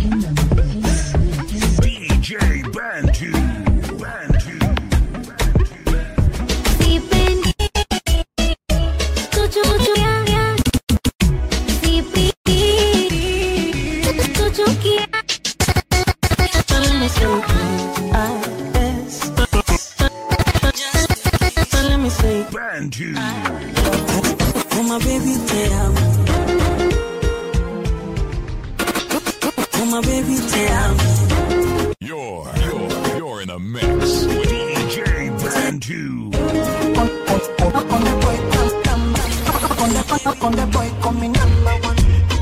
DJ Bantu. Bantu. Sipendi kuchukia. Sipendi kuchukia. Bantu. Oh my baby, te amo. Oh my baby, te amo. You're, you're, you're in a mix with DJ Bantu. On the boy, come, come back. On the, on the boy, coming number one.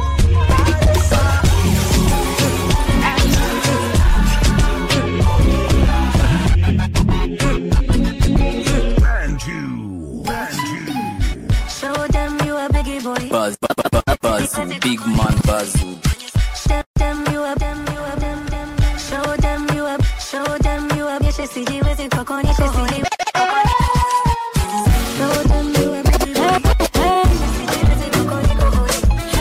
Bantu. Bantu. Show them you a biggie boy. Buzz, buzz, buzz, buzz, big man buzz. Show them you a them you a them them. Show them you a show them you a bitch sijiwezi kukuonyesha sijiwezi. Show them you a sijiwezi kukuonyesha.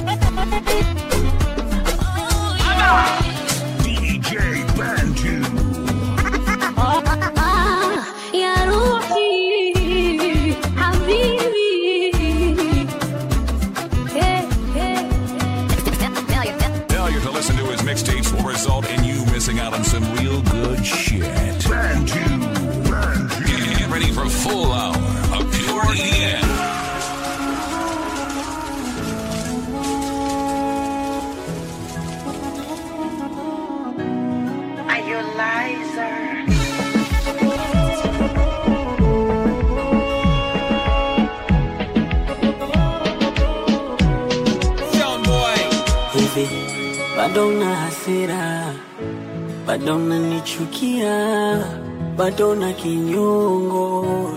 DJ Bantu. يا روحي حبيبي Failure to listen to his mixtapes will result in you missing out on some real good shit. Bantu. Bantu. Get ready for a full hour of pure EDM. Are you a liar? Hivi bado na hasira, bado unanichukia, bado na kinyongo,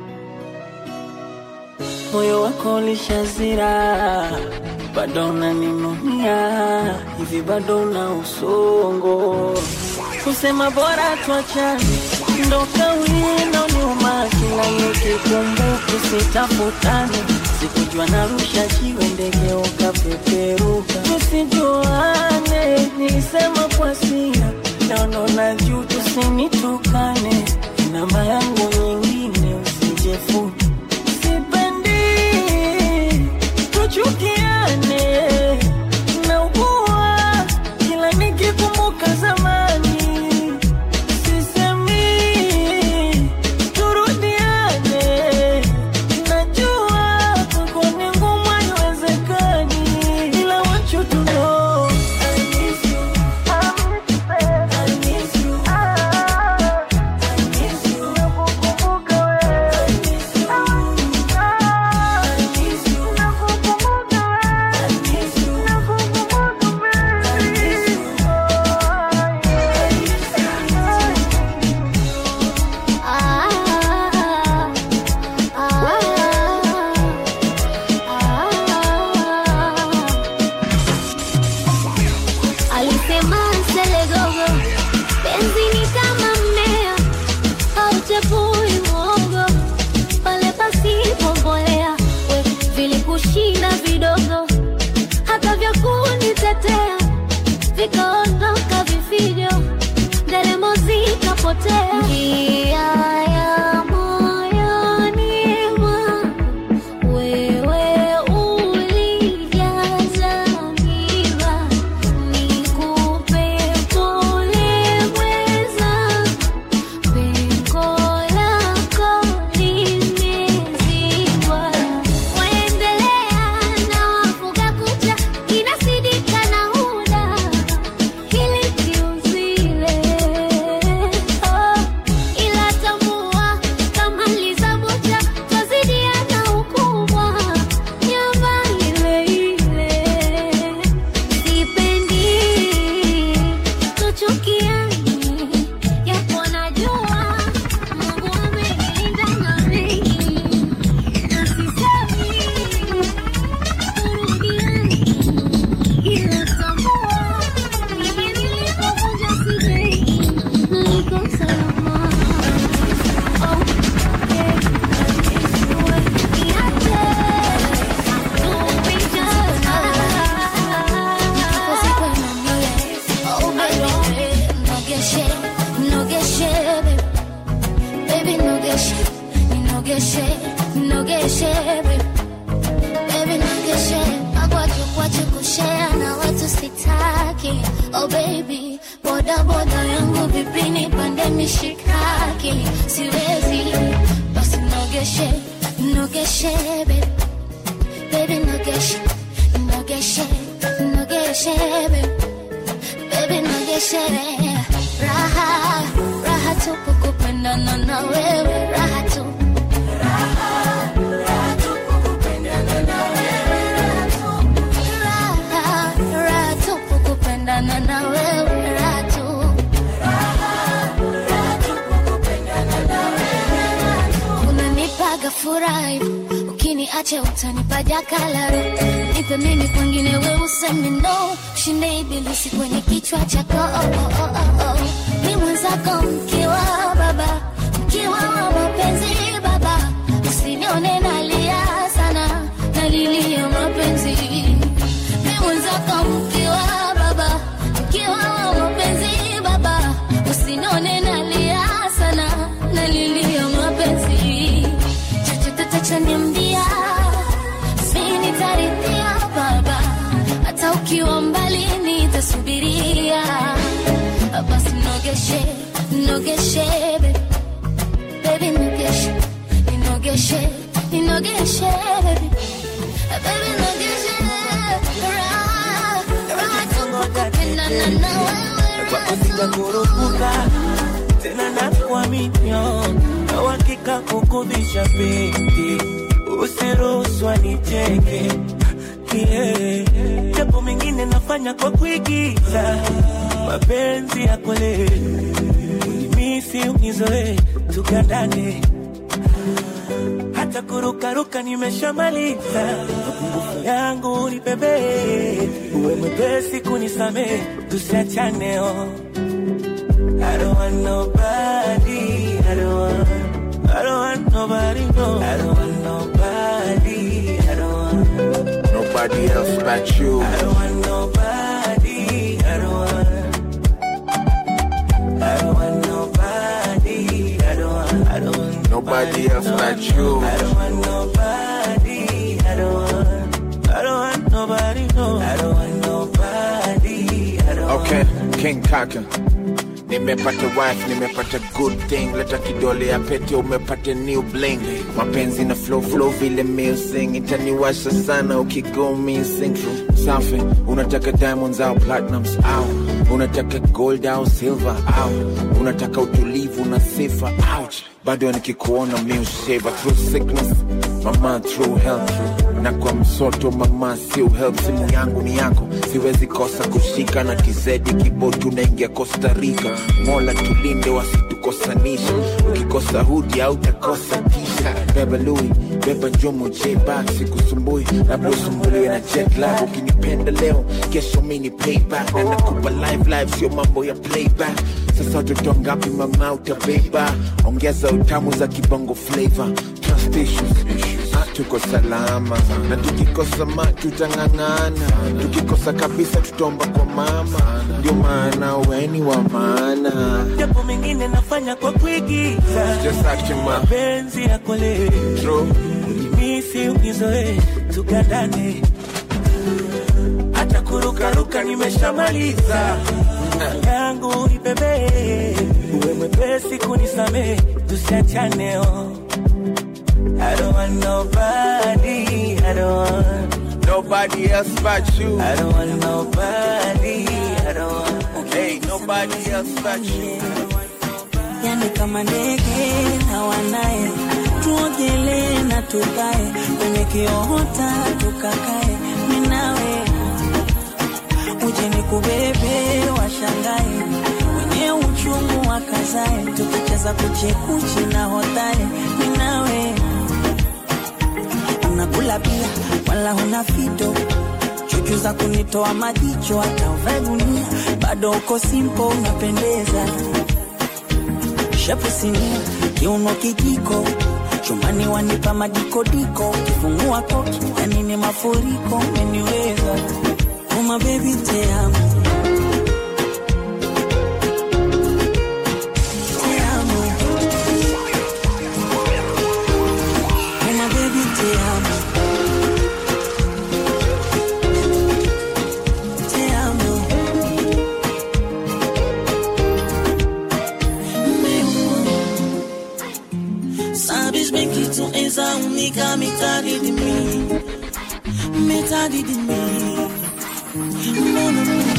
moyo wako ulishazira, bado unaninunia, hivi bado na usongo, kusema bora tuachane, ndo kauli inaoniuma kila nikikumbuka, sitafutane sikujua narusha jiwe ndege ukapeperuka, tusijuane, nilisema kwa sira, naona na juu, tusinitukane, namba yangu nyingine usijefute, sipendi tuchukiane, naugua kila nikikumbuka zamani, sisemi turudiane Najua kwako ni ngumu, haiwezekani, ila want you to know I miss you. I miss you. I miss you. Nakukumbuka wewe. I miss you. I miss you. Nakukumbuka wewe. I miss you. Nakukumbuka wewe. I miss you. Alisema selegogo, penzi ni kama mmea hauchepui mwogo pale pasipo mbolea. We vilikushinda vidogo, hata vya kunitetea vikaondoka vifijo, nderemo zikapotea. Njia ya moyoni mwangu wewe ulijaza miba, nikupe pole mweza, pengo lako limezibwa. Waendelea na wafuga kucha, inasidika na huda, hili kiuzile. Oh, nogeshe baby baby nogeshe magwaju kwachu kushare na watu sitaki oh baby boda boda yangu vipini pande mishikaki siwezi basi nogeshe nogeshe baby baby nogeshe nogeshe nogeshe baby baby nogeshe raha raha tupu kupendana na wewe raha tu raha raha tupu kupendana na wewe raha tu unanipaga furaha ukiniacha utanipa jakalaro nipe mimi kwengine we useme no shinde ibilisi kwenye kichwa chako oh, oh, oh, oh, oh. ni mwenzako mkiwa baba mkiwa wa mapenzi baba usinione nalia sana nalilia mapenzi ni mwenzako mkiwa baba mkiwa wa mapenzi baba usinione nalia sana nalilia mapenzi chochote tachaniambia sinitaridhia baba hata ukiwa mbali nitasubiria basi nogeshe nogeshe baby. baby nogeshe ninogeshe ninogeshe baby baby nogeshe raha raha tukukupendana na wewe raha sitakurupuka tena nakuaminio na uhakika kukudhisha pindi usiruhusu nicheke yeah. japo mengine nafanya kwa kuigiza mapenzi ya kweli misi unizoe tukandane hata kurukaruka nimeshamaliza mapungufu yangu ni bebe uwe mwepesi kunisamee tusiachane oh. I don't want nobody. I don't want. I don't want nobody. No. I don't want nobody. I don't want. Nobody else but you. I don't want nobody. I don't want. I don't want nobody. I don't want. I don't want Nobody else but you. I don't want nobody. I don't want. I don't want nobody. No. I don't want nobody. I don't Okay, King Kaka. Nimepata wife, nimepata good thing. Leta kidole ya pete, umepata new bling. Mapenzi na flow flow vile music itaniwasha sana ukigo missing. Safi, unataka diamonds au platinums au unataka gold au silver au unataka utulivu na sifa ouch. Bado nikikuona miusheva through sickness, mama through health na kwa msoto mama sio help simu yangu ni yako siwezi kosa kushika na kizedi kibotu naingia costa rica mola tulinde wasitukosanisha ukikosa hudi au takosa tisha beba lui beba njumu jbak sikusumbui labda usumbuliwe na jet lag ukinipenda leo kesho mini payback na nakupa live live sio mambo ya playback sasa watoto ngapi mama utabeba ongeza utamu za kibongo flavor trust issues Ah, tuko salama na tukikosa ma tutang'ang'ana tukikosa kabisa tutaomba kwa mama ndio maana weni wa maana japo mengine nafanya kwa kuigiza Just acting ma mapenzi ya kweli true misi unizoe tukandane hata kurukaruka nimeshamaliza yangu ni bebe uwe mwepesi kunisamee tusiachane oh. I don't want nobody, I don't want, nobody else but you I don't want nobody, I don't want. hey nobody else but you yani kama ndege na wanaye, tuogelee na tukae kwenye kiota tukakae, minawe uje ni kubebe washangae, wenye uchungu wakazae, tukicheza kuchekuchi na hotae, minawe unakula pia wala huna fito chuchu za kunitoa majicho, hata uvae gunia bado uko simpo, unapendeza shepu sinia, kiuno kijiko, chumbani wanipa madikodiko, kifungua koki, yani ni mafuriko, umeniweza uma baby te amo Te amo. Uma baby te Unafunika mitadi de mim, metade de mim. Não, não, não.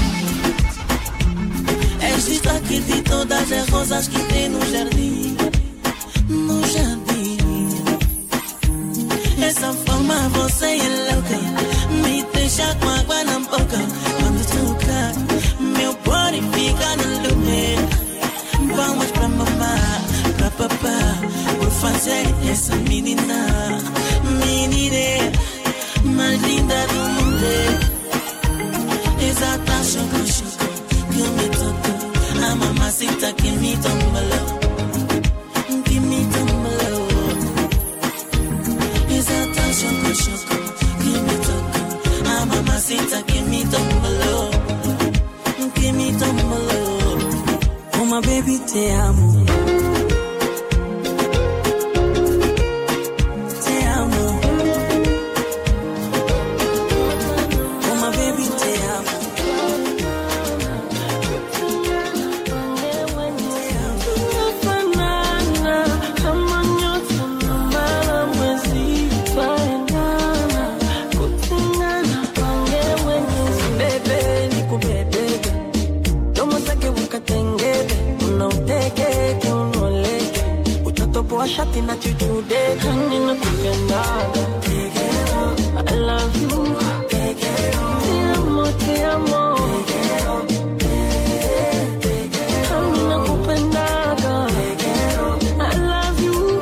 És destaque de todas as rosas que tem no jardim, no jardim. Essa forma você é louca, me deixa com água na boca. Quando toca, meu body fica no lume. Vamos pra mamá, pra papá, por fazer essa menina, menina mais linda do mundo. Exata choco choco que me tocou, a mamacita que me tombalou, que me tombalou. Exata choco choco que me tocou, a mamacita que me tombalou, que me tombalou. Uma baby te amo. Te amo. Uma baby te amo. Tunafanana kama nyota na mbala mwezi twaendana kutengana pange mwenyezi bebe nikubebebe domo zake ukatengebe unauteke unoleke utatoboa shati na chuchude hani na kupendaga I love you Te amo, te amo Hani na kupendaga I love you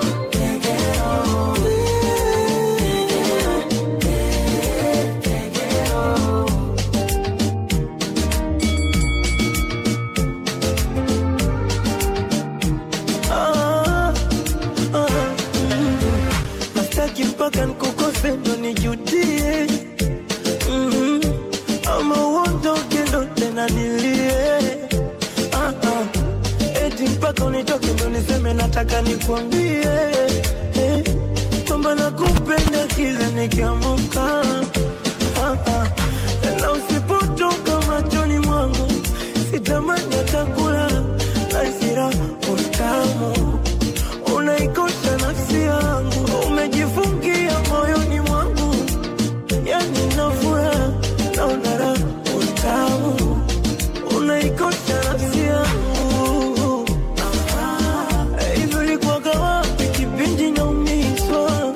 Ah, ah, mm. Nastaki mpaka nikukose ndo nijudie Mhm. ama uondoke ndo tena nilie Ah, ah. eti mpaka unitoke ndo niseme nataka nikwambie eh, kwamba nakupenda kila nikiamuka Ah, ah. na usipotoka machoni mwangu sitamani atakula asira utamu unaikosha nafsi yangu umejifungia moyoni mwangu yani nafura naona raha utamu unaikosha nafsi yangu Ah, hivyo ilikuwaga wapi kipindi naumizwa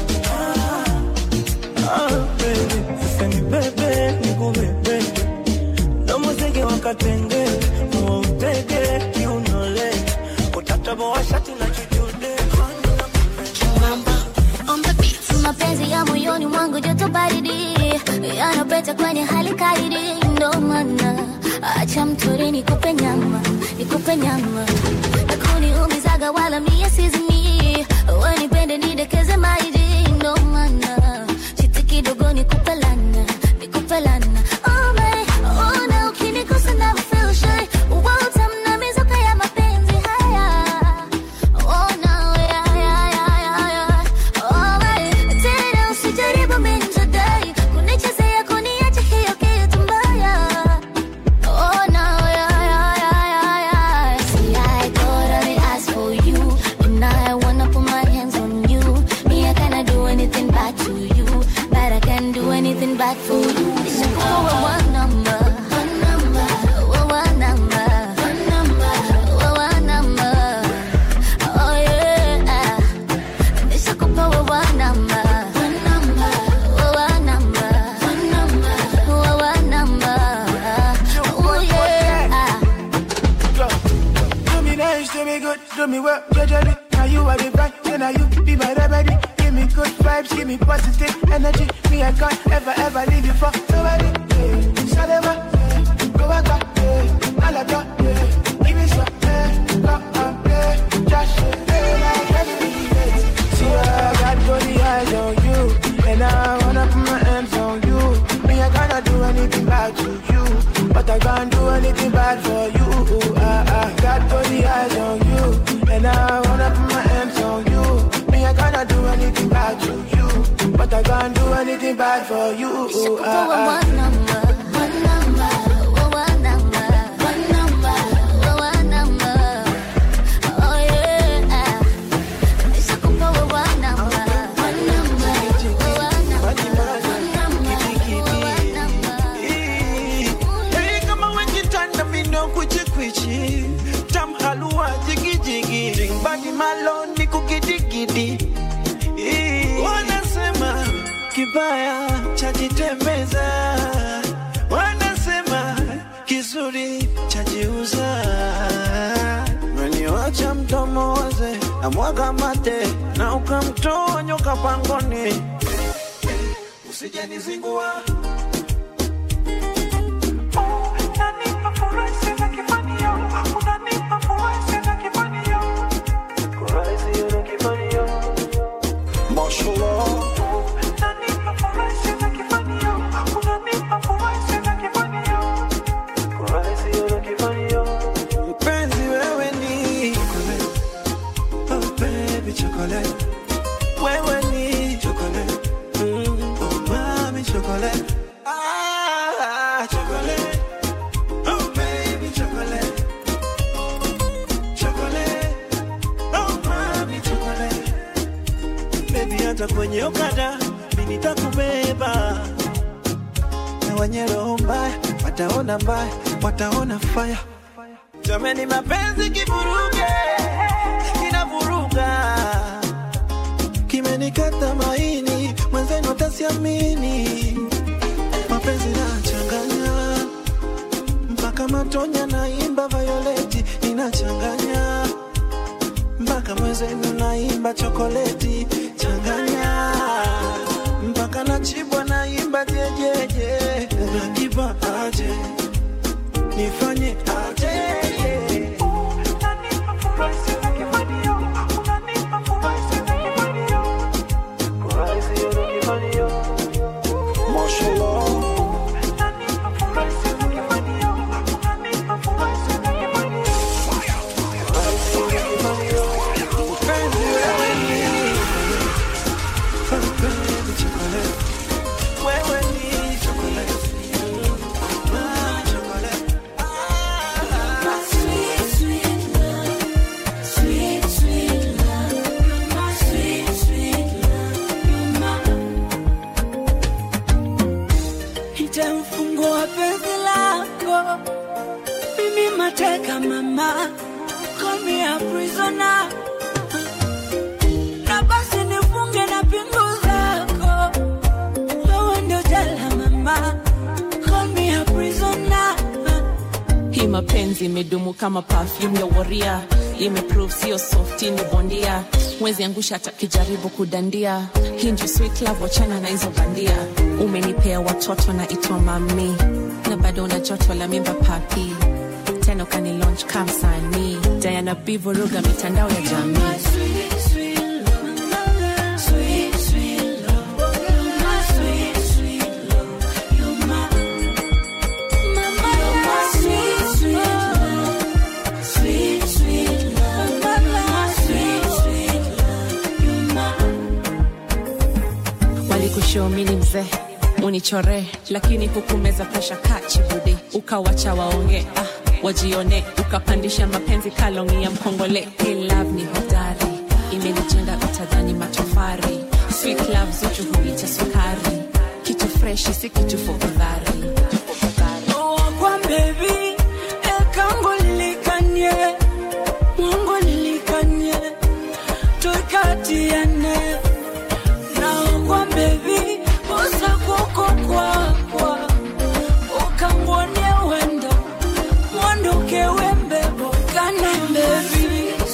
Ah, baby, sasa ni bebe nikubebe namuzege wakatenge muutege kiunole utataboa shati na kijude mapenzi ya moyoni mwangu joto baridi yanapeta kwenye hali kaidi ndo maana acha mtori nikupe nyama nikupe nyama nakuniumizaga wala mie sizimi wanipende nidekeze maidi ndo maana chiti kidogo nikupe lana nikupe lana Oh, my, oh, na ukinikosa na feel shy utamna mizuka ya mapenzi haya Oh, no, yeah, yeah, yeah, yeah, yeah. Oh, my, tena usijaribu minjadai kunichezea kuniacha hiyo kitu mbaya Oh no, yeah, yeah, yeah, yeah, yeah. See, I thought I would ask for you, but now I wanna put my hands on you. Me, I cannot do anything bad to you, but I can do anything bad for you. Listen, oh, one number, one number, oh, one number, one number, oh, one number. Oh yeah. Nishakupa one number, one number, one number, one number, one number. Oh yeah. Do me nice, do me good, do me well, judge Now you are the vibe, then now you be my remedy. Give me good vibes, give me positive energy. Me, I can't ever, ever leave you for nobody. Yeah. Salema, yeah. go back, yeah. Alaka, yeah. Give me some, yeah. Come on, yeah. Just, yeah. Like every See, I got body eyes on you, and I wanna put my hands on you. Me, I cannot do anything bad to you, but I can't do anything bad for you. I, I got body eyes on you, and I wanna put my hands on you. Me, I cannot do anything bad to you, but I can't do anything bad for you. Nishakupa I, I, one number, one number, one number, one number, one number. Oh yeah. Nishakupa one number, one number. Lodi Malo ni kukidigidi Ii, wanasema kibaya chajitembeza, wanasema kizuri chajiuza. Meniwacha mdomo waze na mwaga mate na ukamtoa nyoka pangoni, usijenizingua Mpenzi wewe ni Oh baby chocolate Wewe ni chocolate mm. Oh mami chocolate Ah chocolate Oh baby chocolate Chocolate Oh mami chocolate Baby hata kwenye okada mimi nitakubeba na wenye roho mbaya wataona mbaya wataona fire Jamani, mapenzi kivuruge, kinavuruga, kimenikata maini, mwenzenu atasiamini. Mapenzi nachanganya mpaka matonya, naimba Violeti inachanganya mpaka mwenzenu naimba chokoleti changanya mpaka nachibwa naimba jejeje, unakipa aje nifanye aje Wewe ni chocolate. Ah, chocolate. Nitamfungua penzi lako mimi mateka mama call me a prisoner na basi nifunge na pingu zako wewe ndio jela mama call me a prisoner hii mapenzi imedumu kama perfume ya waria imeprove sio softi ni bondia mwezi angusha hata kijaribu kudandia hii ndio sweet love wachana na hizo bandia umenipea watoto na itwa mami na bado una joto la mimba papi tena ukani launch kamsanii diana bivuruga mitandao ya jamii walikushomini mzee unichore lakini hukumeza presha kachibudi ukawacha waonge ah, wajione ukapandisha mapenzi kalongi ya mkongole Hii love ni hodari imenijenga utadhani matofari sweet love zuchu huita sukari kitu freshi si kitu fukudhari kwa baby ekango lilikanye mungu lilikanye tukatiane naokwa bebi usakoko kwakwa ukangwonie wendo mwanduke wembebo kana bebi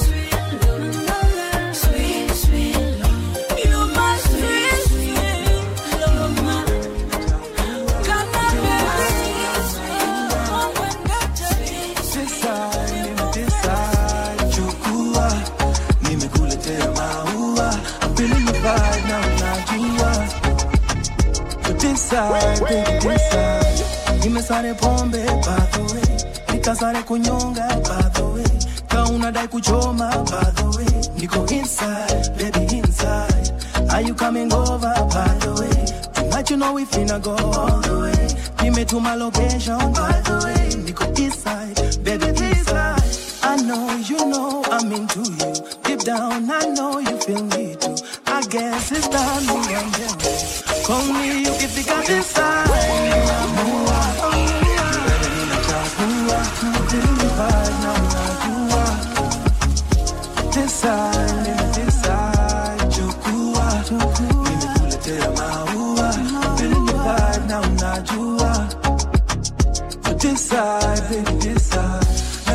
You my sweet, sweet love. Kana Tisa, nimetisa, chukua, nimekuletea maua, I'm feeling the vibe na unajua. Tisa, baby, tisa, nimesare pombe by the way, nikasare kunyonga by the way, ka unadai kuchoma by the way, niko inside, baby inside, are you coming over by the way? Tonight you know we finna go all the way. Nimetuma location by the way, niko east side, baby this side. I know you know I'm into you. Deep down, I know you feel me too. I guess it's time to run down. Call me ukifika this side. Nimeamua. Wewe ninachagua. Feeling the vibe na unajua. This side.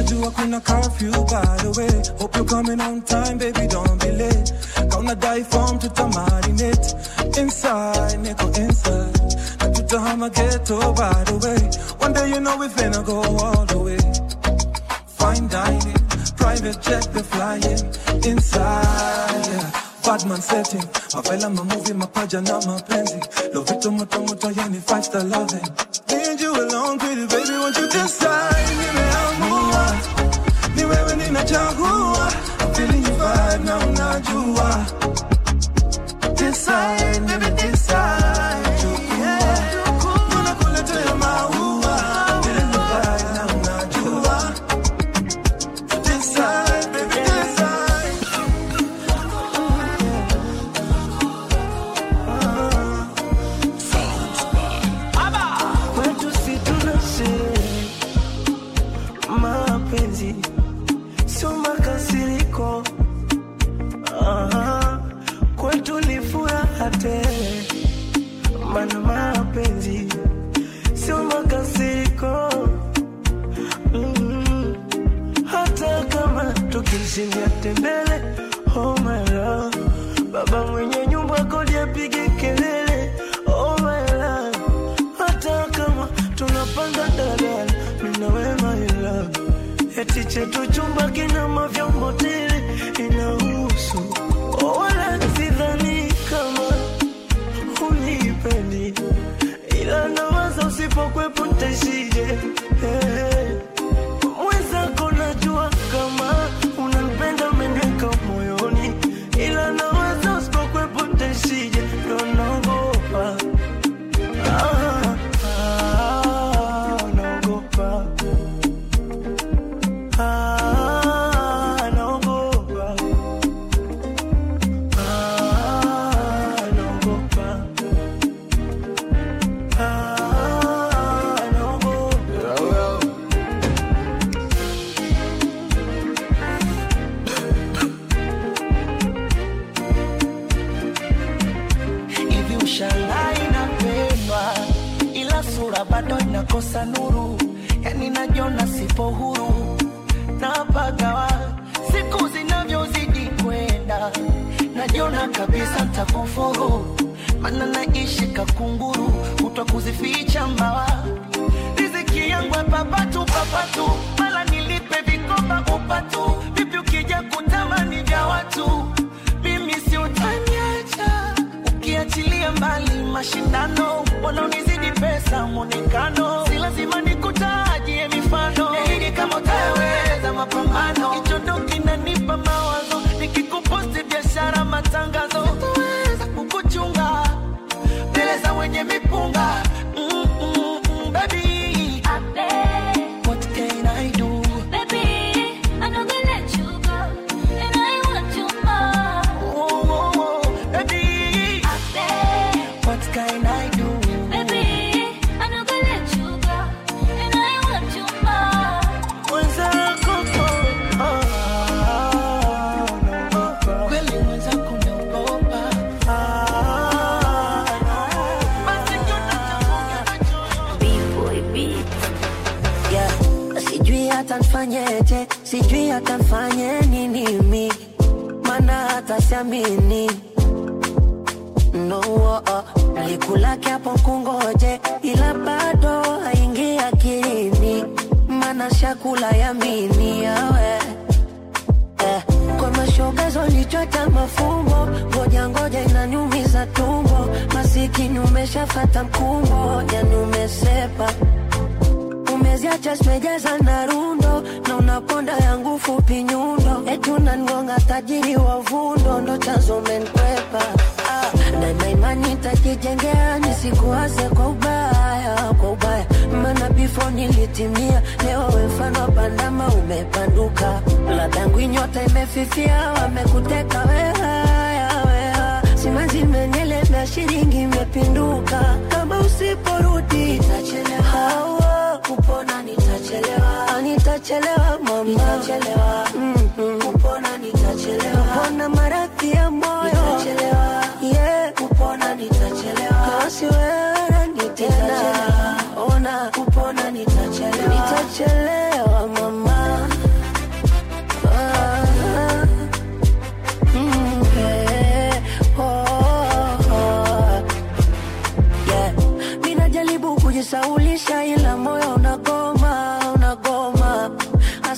Najua kuna curfew by the way. Hope you're coming on time, baby, don't be late. Gonna die from to marinate. Inside, nigga, inside. Na tutahama ghetto by the way. One day you know we finna go all the way. Fine dining, private jet, we flying inside. Yeah. Badman setting, mavela mamovie, mapaja na mapenzi. Lovito moto moto, yani five star loving. Need you alone, pretty baby, won't you decide? Nimeamua, ni wewe ninachagua. I'm feeling your vibe na unajua. Decide, baby, decide. Chukua, nakuletea maua. Feeling your vibe na unajua. Decide, baby, decide. kwetu si tunashe mapenzi sio makasiriko Aha, kwetu ni furaha tele mana mapenzi sio makasiriko mm hata kama tukishindia tembele oh my love baba mwenye nyumba kodi apige kelele oh my love hata kama tunapanda dalala mina we my love eti chetu chumba kina mavyombo tele inahusu oh, wala sidhani kama unipendi ila nawaza usipokwepo ntaishije hey. Mwenzako najua kama unanipenda umeniweka moyoni, ila nawaza usipokwepo ntaishije, ndo naogopa Ah, ah, naogopa Ah, naogopa Ah, naogopa Ah, naogopa hivi ushangaa inapendwa ila sura bado inakosa nuru yani najiona sipo huru napagawa siku zinavyozidi kwenda najiona kabisa ntakufuru mana naishi kakunguru kutwa kuzificha mbawa riziki yangu papatu papatu mala nilipe vikoba upatu vipi ukija kutamani vya watu mimi si utaniacha ukiachilia mbali mashindano wanaonizidi pesa mwonekano si lazima nikutajie mifano nahidi kama utaweza mapambano kichondo kinanipa mawazo nikikuposti biashara matangazo sitaweza kukuchunga mbele za wenye mipunga mm, mm, mm, baby what can I do Oh, oh, oh, baby what can I do mwenzako oh, ah, naogopa. kweli mwenzako naogopa yeah. Sijui hata nfanyeje, sijui hata nfanye nini mi, mana hata siamini no, oh, oh. Likulake hapo kungoje, ila bado haingi akilini, mana shakula yamini yawe eh, kwa mashogazo lichota mafumbo, ngoja ngoja inaniumiza tumbo, masikini umeshafata mkumbo, yani umesepa umeziacha zimejaza na rundo na unaponda yangu fupi nyundo eti unangonga tajiri wa vundo ndo chanzo menkwepa ah, na na imani tajijengea nisikuwaze kwa ubaya kwa ubaya mana bifo nilitimia leo we mfano wa bandama umepanduka ladangu nyota imefifia wamekuteka wehaya weha simanzi imenielemea shilingi imepinduka kama usiporudi itachelewa kupona nitachelewa Ah, nitachelewa mama nitachelewa mm-hmm. kupona nitachelewa kupona maradhi ya moyo nitachelewa yeah kupona nitachelewa kasi wewe nitena ona kupona nitachelewa nitachelewa mama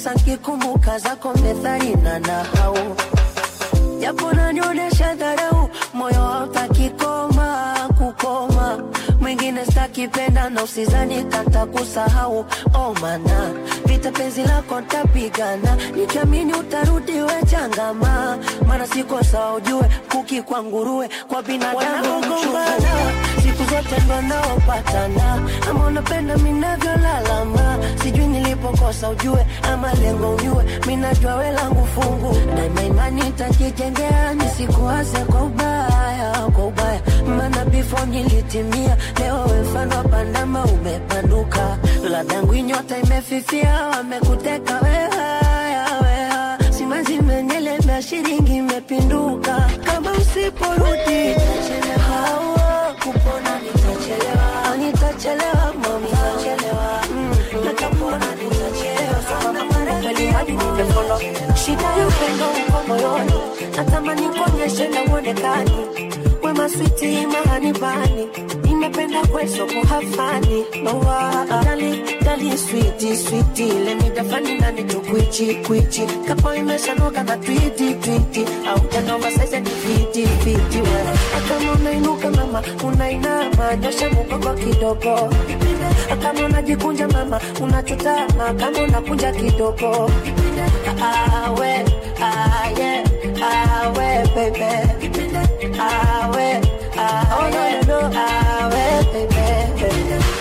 hasa nkikumbuka zako methali na nahau japo nanionyesha dharau moyo hautaki koma kukoma mwingine stakipenda na usizani kata kusahau oh mana vita penzi lako ntapigana nikiamini utarudi we changama mana sikosa ujue kuki kwa nguruwe kwa binadamu mchungana siku zote ndo naopatana ama unapenda minavyolalama sijui nilipokosa ujue ama lengo unyue minajua we langu fungu na imani takijengea nisikuase kwa ubaya kwa ubaya maana before nilitimia leo we mfano wa pandama umepanuka ladangu inyota imefifia wamekuteka wehaya weha simanzi menyelemea shiringi imepinduka kama usiporudi nitachelewa kupona nitachelewa Ah, nitachelewa mami nitachelewa Mm, nakapona nitachelewa Sana kweli hadi nimefolo shida ya upendo uko moyoni natamani kuonyeshe na uonekani wema switi mahani bani nimependa kweso kuhafani nowa dali dali switi switi lemidafani nani tukwichi kwichi kapo imeshanoka na twiti twiti au janova sasa ni fiti fiti we kama unainuka mama unainama nyosha mgongo kidogo kama unajikunja mama unachutama kama unakunja kidogo awe aye awe baby awe oh no no no awe baby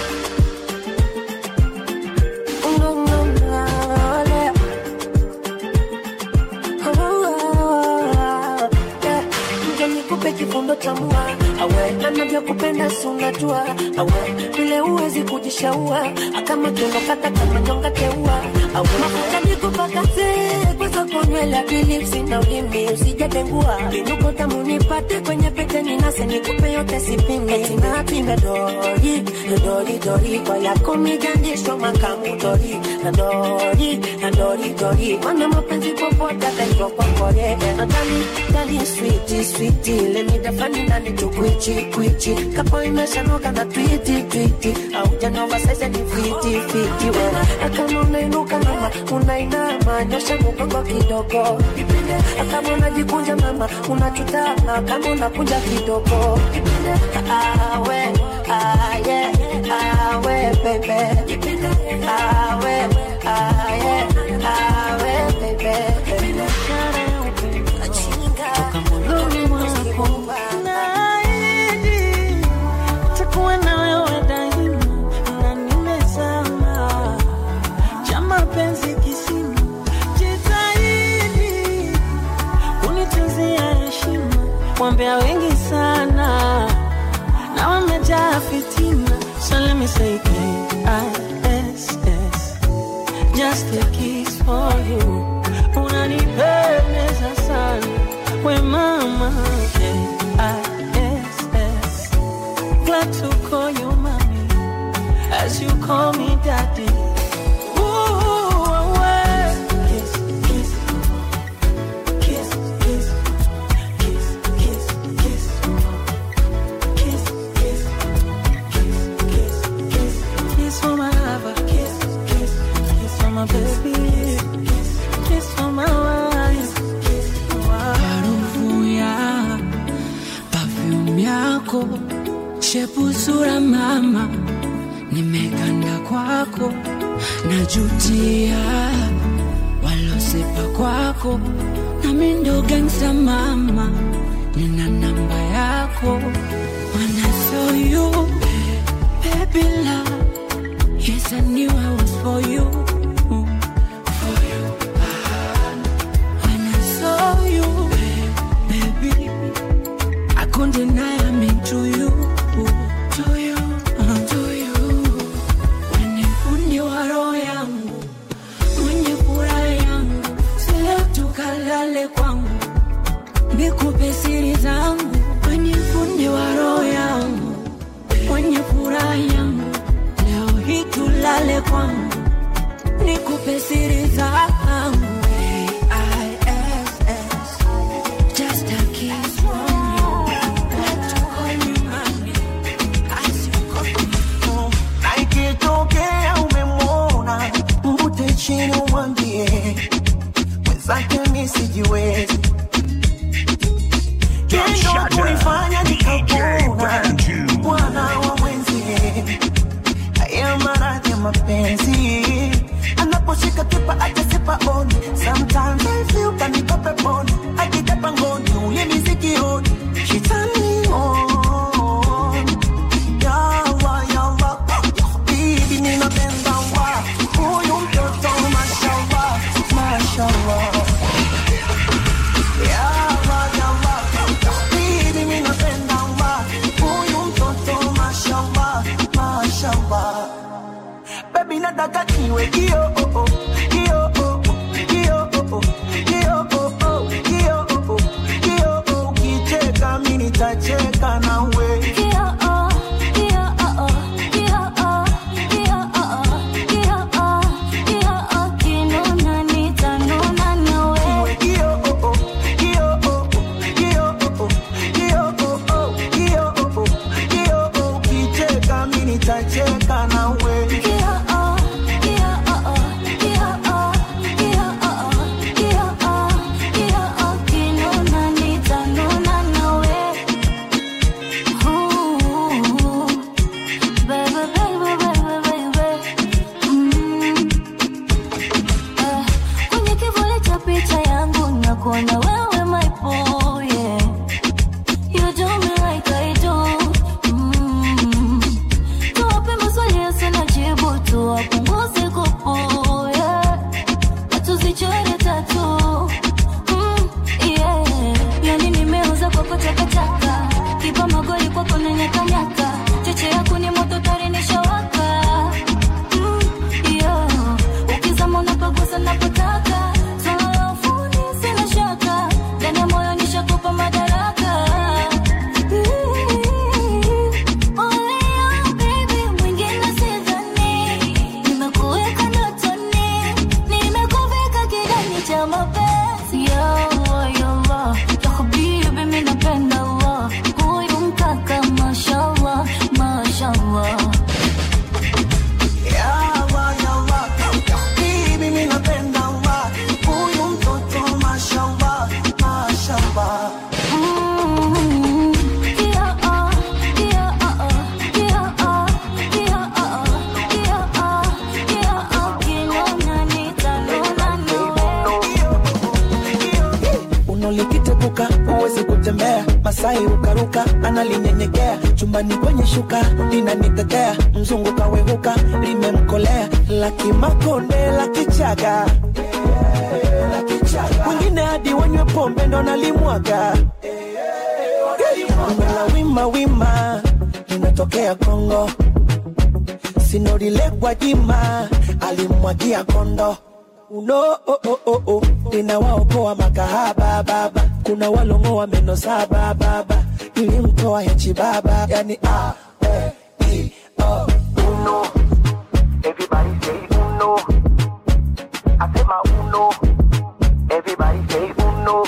no no no yeah. Oh, yeah. Nje nikupe kifundo cha mua awe anavyokupenda si unajua awe vile uwezi kujishaua akama tunokata kama nyonga teua awe mafuta nikupakate kwanza kunywela bilipsi na ulimi usijatengua inuko tamu nipate kwenye pete ninase nikupe yote sipimi tinapime dori dori dori kwa yako migandisho makamu dori na dori na dori dori mana mapenzi popote ataitwa kwa kore na dali dali switi switi lemidafani nani tukwichi kwichi kapo imeshanoka na twiti twiti au janova sasa ni fiti fiti we kama unainuka mama unainama nyosha mgongo kidogo kama unajikunja mama unachutama kama unakunja kidogo awe aye awe bebe awe aye awe bebe Naahidi takuwa na wewe daima na nimezama cha mapenzi kisima, jitahidi kunituzia heshima. Wambea wengi sana na wamejaa fitina, so let me say K-I-S-S just a kiss for you. Unanipendeza sana we mama K-I-S-S glad to call you mommy as you call me daddy. Ooh, away. Kiss, kiss, kiss, kiss, kiss, kiss, kiss, kiss, kiss, kiss, kiss, kiss, kiss for my lover. Kiss, kiss, kiss for my baby. Kiss, kiss for my wife. Kiss for my harufu ya perfume yako shepu sura mama nimeganda kwako najutia walosepa kwako nami ndo gangsta mama nina namba yako When I saw you baby love yes I knew I was for you for you when I saw you baby I couldn't deny I'm into you to you uh, to you when fundi wa roho yangu mwenye furaha yangu sile tukalale kwangu nikupe siri zangu kwenye fundi wa roho yangu mwenye furaha yangu leo hii tulale kwangu nikupe siri zangu A-I-S-S, just a kiss from you. Let you call me mommy, as you call me na ikitokea umemwona mvute chini mwambie mwenzake mi sijiwezi kendo kunifanya nikapona bwana wa mwenzie haya maradhi ya mapenzi anaposhika kipa atasipa on sometimes I feel kanipa peponi akitapa ngoni ule misikioni she turn me on yawa yawa bibi ninapenda wa huyu mtoto mashallah mashallah yawa yawa bibi ninapenda wa huyu mtoto mashallah mashallah baby nataka niwe kio oh, oh, kio oh, oh, kio oh, oh, kio oh, oh, kio oh, oh, kio oh, ukicheka mimi nitacheka nawe Niwe kio oh, oh, kio oh, oh, kio oh, oh, kio oh, oh, kio oh, oh, kio oh, ukicheka mimi nitacheka nawe Kwenye kivuli cha picha yangu nakuona wewe my boy, yeah. You do me like I do. Mm. Tuwape maswali yasina jibu, tuwapunguze kupu, yeah. Na tuzichore tatu. Mm, yeah. Yani nimeuza kwa kutakataka kipa magoli kwako na nyakanyaka cheche yako ni moto tari nishawaka mm, yeah. ukizama unapagusa napotaka swala la ufundi sina shaka ndani ya moyo nishakupa madaraka Oleo, baby, mwingine sidhani. Nimekuweka ndotoni, nimekuvika kidani cha mapenzi. Ya Allah, ya Allah, ya habibi, mimi napenda Allah. Huyu mkaka, mashallah, mashallah. Yawa, yawa, bibi mimi napenda wa huyu mtoto mashallah mashallah Mm, yeah, oh, yeah, oh, oh, yeah, oh, yeah, oh, oh, yeah, oh, yeah, oh, kinona nitanuna unalikitepuka huwezi kutembea masai ukaruka analinyenyekea chumbani kwenye shuka linanitetea mzungu kawehuka limemkolea lakimakonde la kichaga wengine hadi wanywe pombe ndo nalimwaga la wima wima linatokea kongo sinorilekwa jima alimwagia kondo uno oh, oh, oh, oh. linawaokoa makahaba baba kuna walongoa meno saba baba ilimtoa hechi baba yani a e i o uno everybody say uno asema uno everybody say uno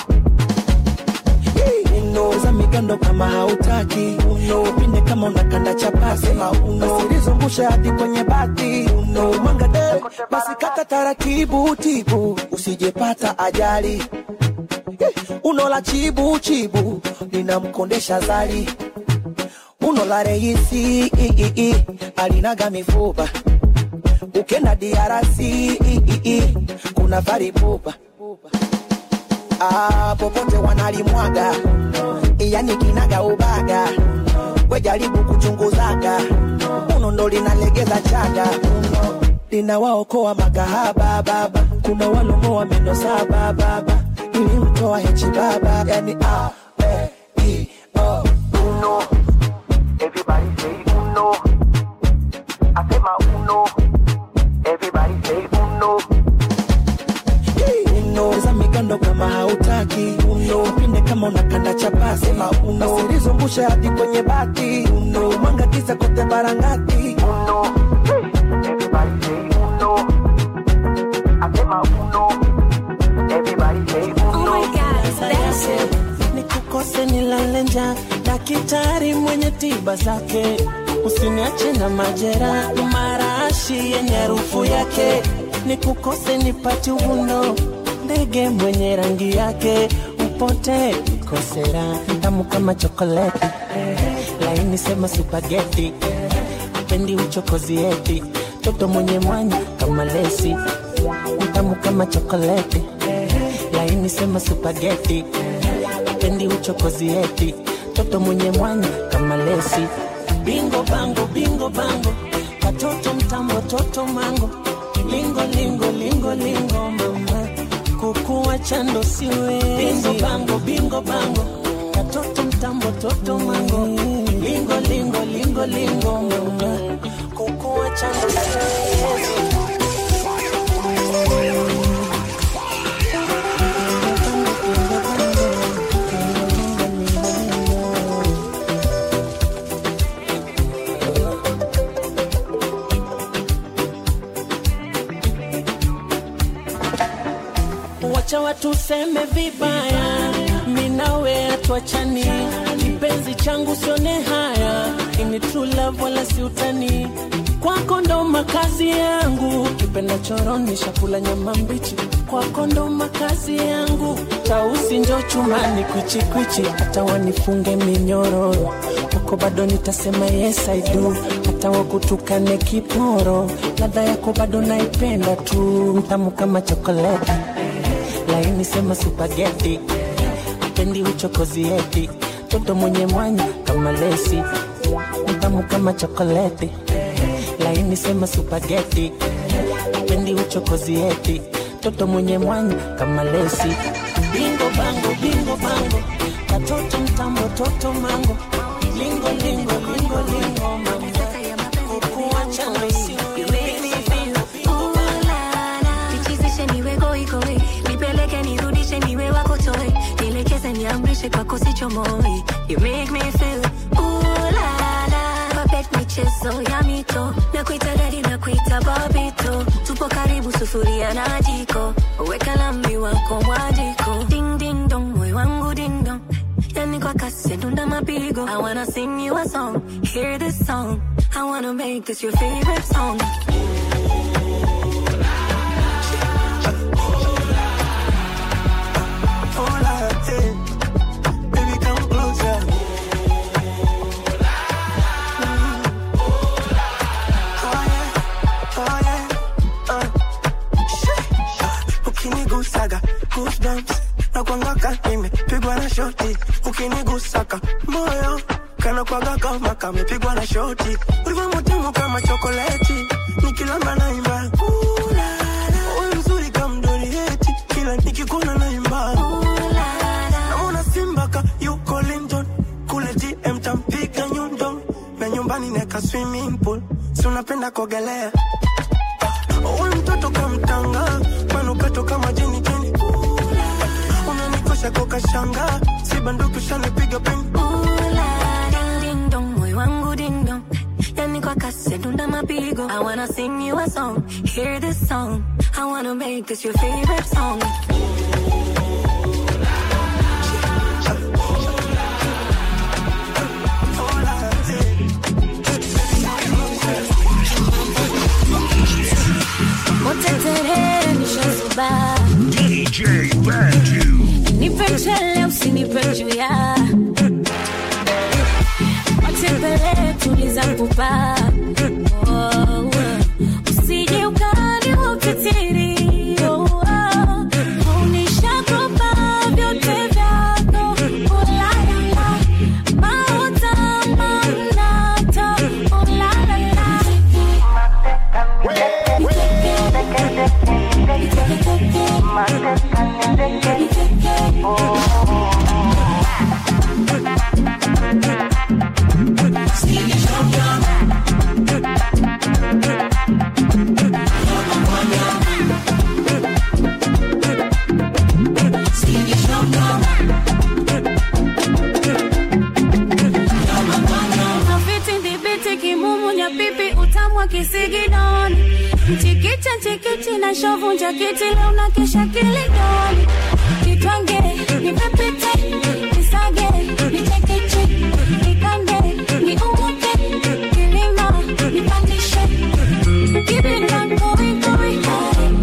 uno za migando kama hautaki uno pinde kama unakanda chapasi sema uno usilizungusha hadi kwenye bati uno mwanga de basi kata taratibu tibu usijepata ajali Eh, uno la chibu chibu linamkondesha zali uno la reisi i, i, i, alinaga mifupa ukenda diarasi i, i, i, kuna varipupa ah, popote wanalimwaga yani kinaga ubaga wejaribu kuchunguzaga uno ndo linalegeza chaga uno linawaokoa makahaba baba kuna walongoa meno saba baba ilimtoa hechi baba yani a e i o uno everybody say uno asema uno everybody say uno uno za migando kama hautaki uno pinde kama unakanda chapasi sema uno usilizungusha hadi kwenye bati uno mwanga kisa kote barangati uno everybody say uno asema uno everybody say uno nikukose nilale njaa daktari mwenye tiba zake usiniache na majera marashi yenye harufu yake nikukose nipate uvuno ndege mwenye rangi yake upote kosera tamu kama chokoleti laini sema supageti pendi uchokozi eti toto mwenye mwanya kama lesi tamu kama chokoleti laini sema supageti pendi uchokozi eti toto mwenye mwanya kama lesi bingo bango bingo bango katoto mtambo toto mango lingo lingo lingo lingo mama kukuwa chando siwe bingo bango bingo bango katoto mtambo toto mango lingo lingo lingo lingo mama kukuwa chando siwe wacha watu seme vibaya, minawe atuachani, kipenzi changu sione haya, ini true love wala si utani, kwako ndo makazi yangu, kipenda choroni shakula nyama mbichi, kwako ndo makazi yangu, tausi njo chumani kwichikwichi, hata wanifunge minyororo kwako bado nitasema yes I do, hata wakutukane kiporo, ladha yako bado naipenda tu, mtamu kama chokoleti laini sema supageti pendi uchokozi eti toto mwenye mwanya kama lesi mtamu kama chokoleti laini sema supageti pendi uchokozi eti toto mwenye mwanya kama lesi bingo bango bingo bango katoto mtambo toto mango lingo lingo lingo lingo mama kukuacha nichizishe niwe goigoi nipeleke nirudishe niwe wako toi nielekeze niamrishe kwako sichomoi you make me feel ooh la la papet michezo ya mito na kuita dadi na kuita babito tupo karibu sufuria na jiko weka lami wako mwajiko ding ding dong moyo wangu ding dong yani kwa kasi dunda mapigo I wanna sing you a song hear this song I wanna make this your favorite song Hola, eh. Baby, come closer. Mm. Oh, yeah. Oh, yeah. Uh. Shit. Ukinigusaga goosebumps na kuangaka nimepigwa na shoti ukinigusaka moyo kana kwaga kama kamepigwa na shoti ulivyo mutamu kama chokoleti nikilamba naimba Ooh, la, la. Wewe mzuri kama mdorieti kila nikikuona naimba naona simba ka yuko London kule DM tampiga nyundo na nyumbani neka swimming pool si unapenda kuogelea Uwe mtoto kamtanga manukato kama jeni jeni unanikosha koka shanga si banduki ushanipiga peni Ding ding dong, moyo wangu ding dong. Yani kwa kasi dunda mapigo. I wanna sing you a song, hear this song. I wanna make this your favorite song. Motetere nishazuba DJ Bantu. nipe mchele usinipe juya matembele tuliza kupa oh, usije ukani ukitiri oh, oh, unishakopa vyote vyako ulalala mauta mamnata ulalala Mafiti ndibiti kimumunya pipi utamu wa kisigidoni mchikicha nchikichi na shovu njakiti leo na kesha kilidoni kitwange nipepite nisage nichekeche nikande niumuke kilima nipandishe kibinda koikoi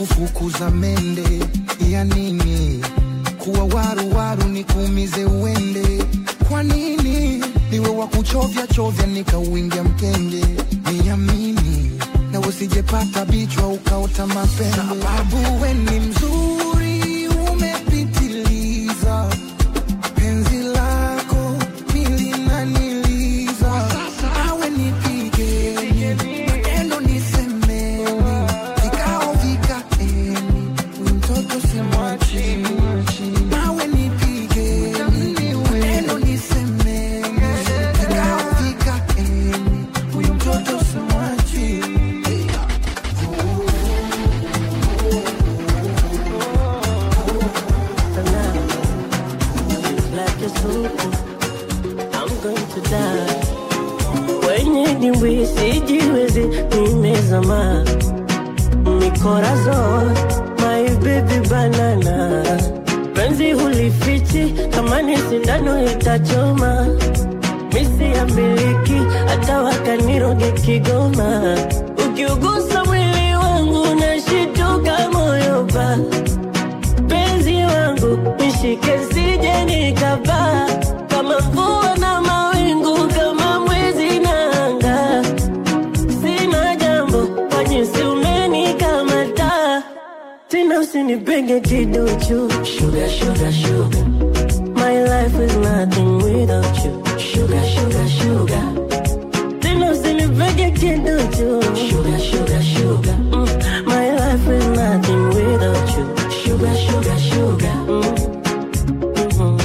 kufukuza mende ya nini kuwa waru waru nikuumize uende kwa nini niwe wa kuchovya chovya nikauingia mkenge niamini na usijepata bichwa ukaota mapembe sababu we ni mzuri umepitiliza penzi lako milinaniliza awe nipige maneno nisemeni vikao vikaeni mtoto simwachi nawe nipige maneno nisemeni vikao vikaeni huyu mtoto simwachi like a soup. I'm going to die. Wenye dimbwi sijiwezi, nimezama mikorazon, my baby banana. Penzi hulifichi, kama ni sindano itachoma. Misi ya miliki, hata wakaniroge Kigoma. Ukiugusa mwili wangu, nashituka moyo pa penzi wangu nishike sije nikapaa kama mvua na mawingu kama mwezi na anga sina jambo kwa jinsi umenikamata tena usinipenge kiduchu sugar, sugar, sugar. My life is nothing without you sugar, sugar, sugar. Tena usinipenge kiduchu sugar, sugar, sugar. Mm. My life is nothing without you sugar, sugar, sugar. Mm. Mhm.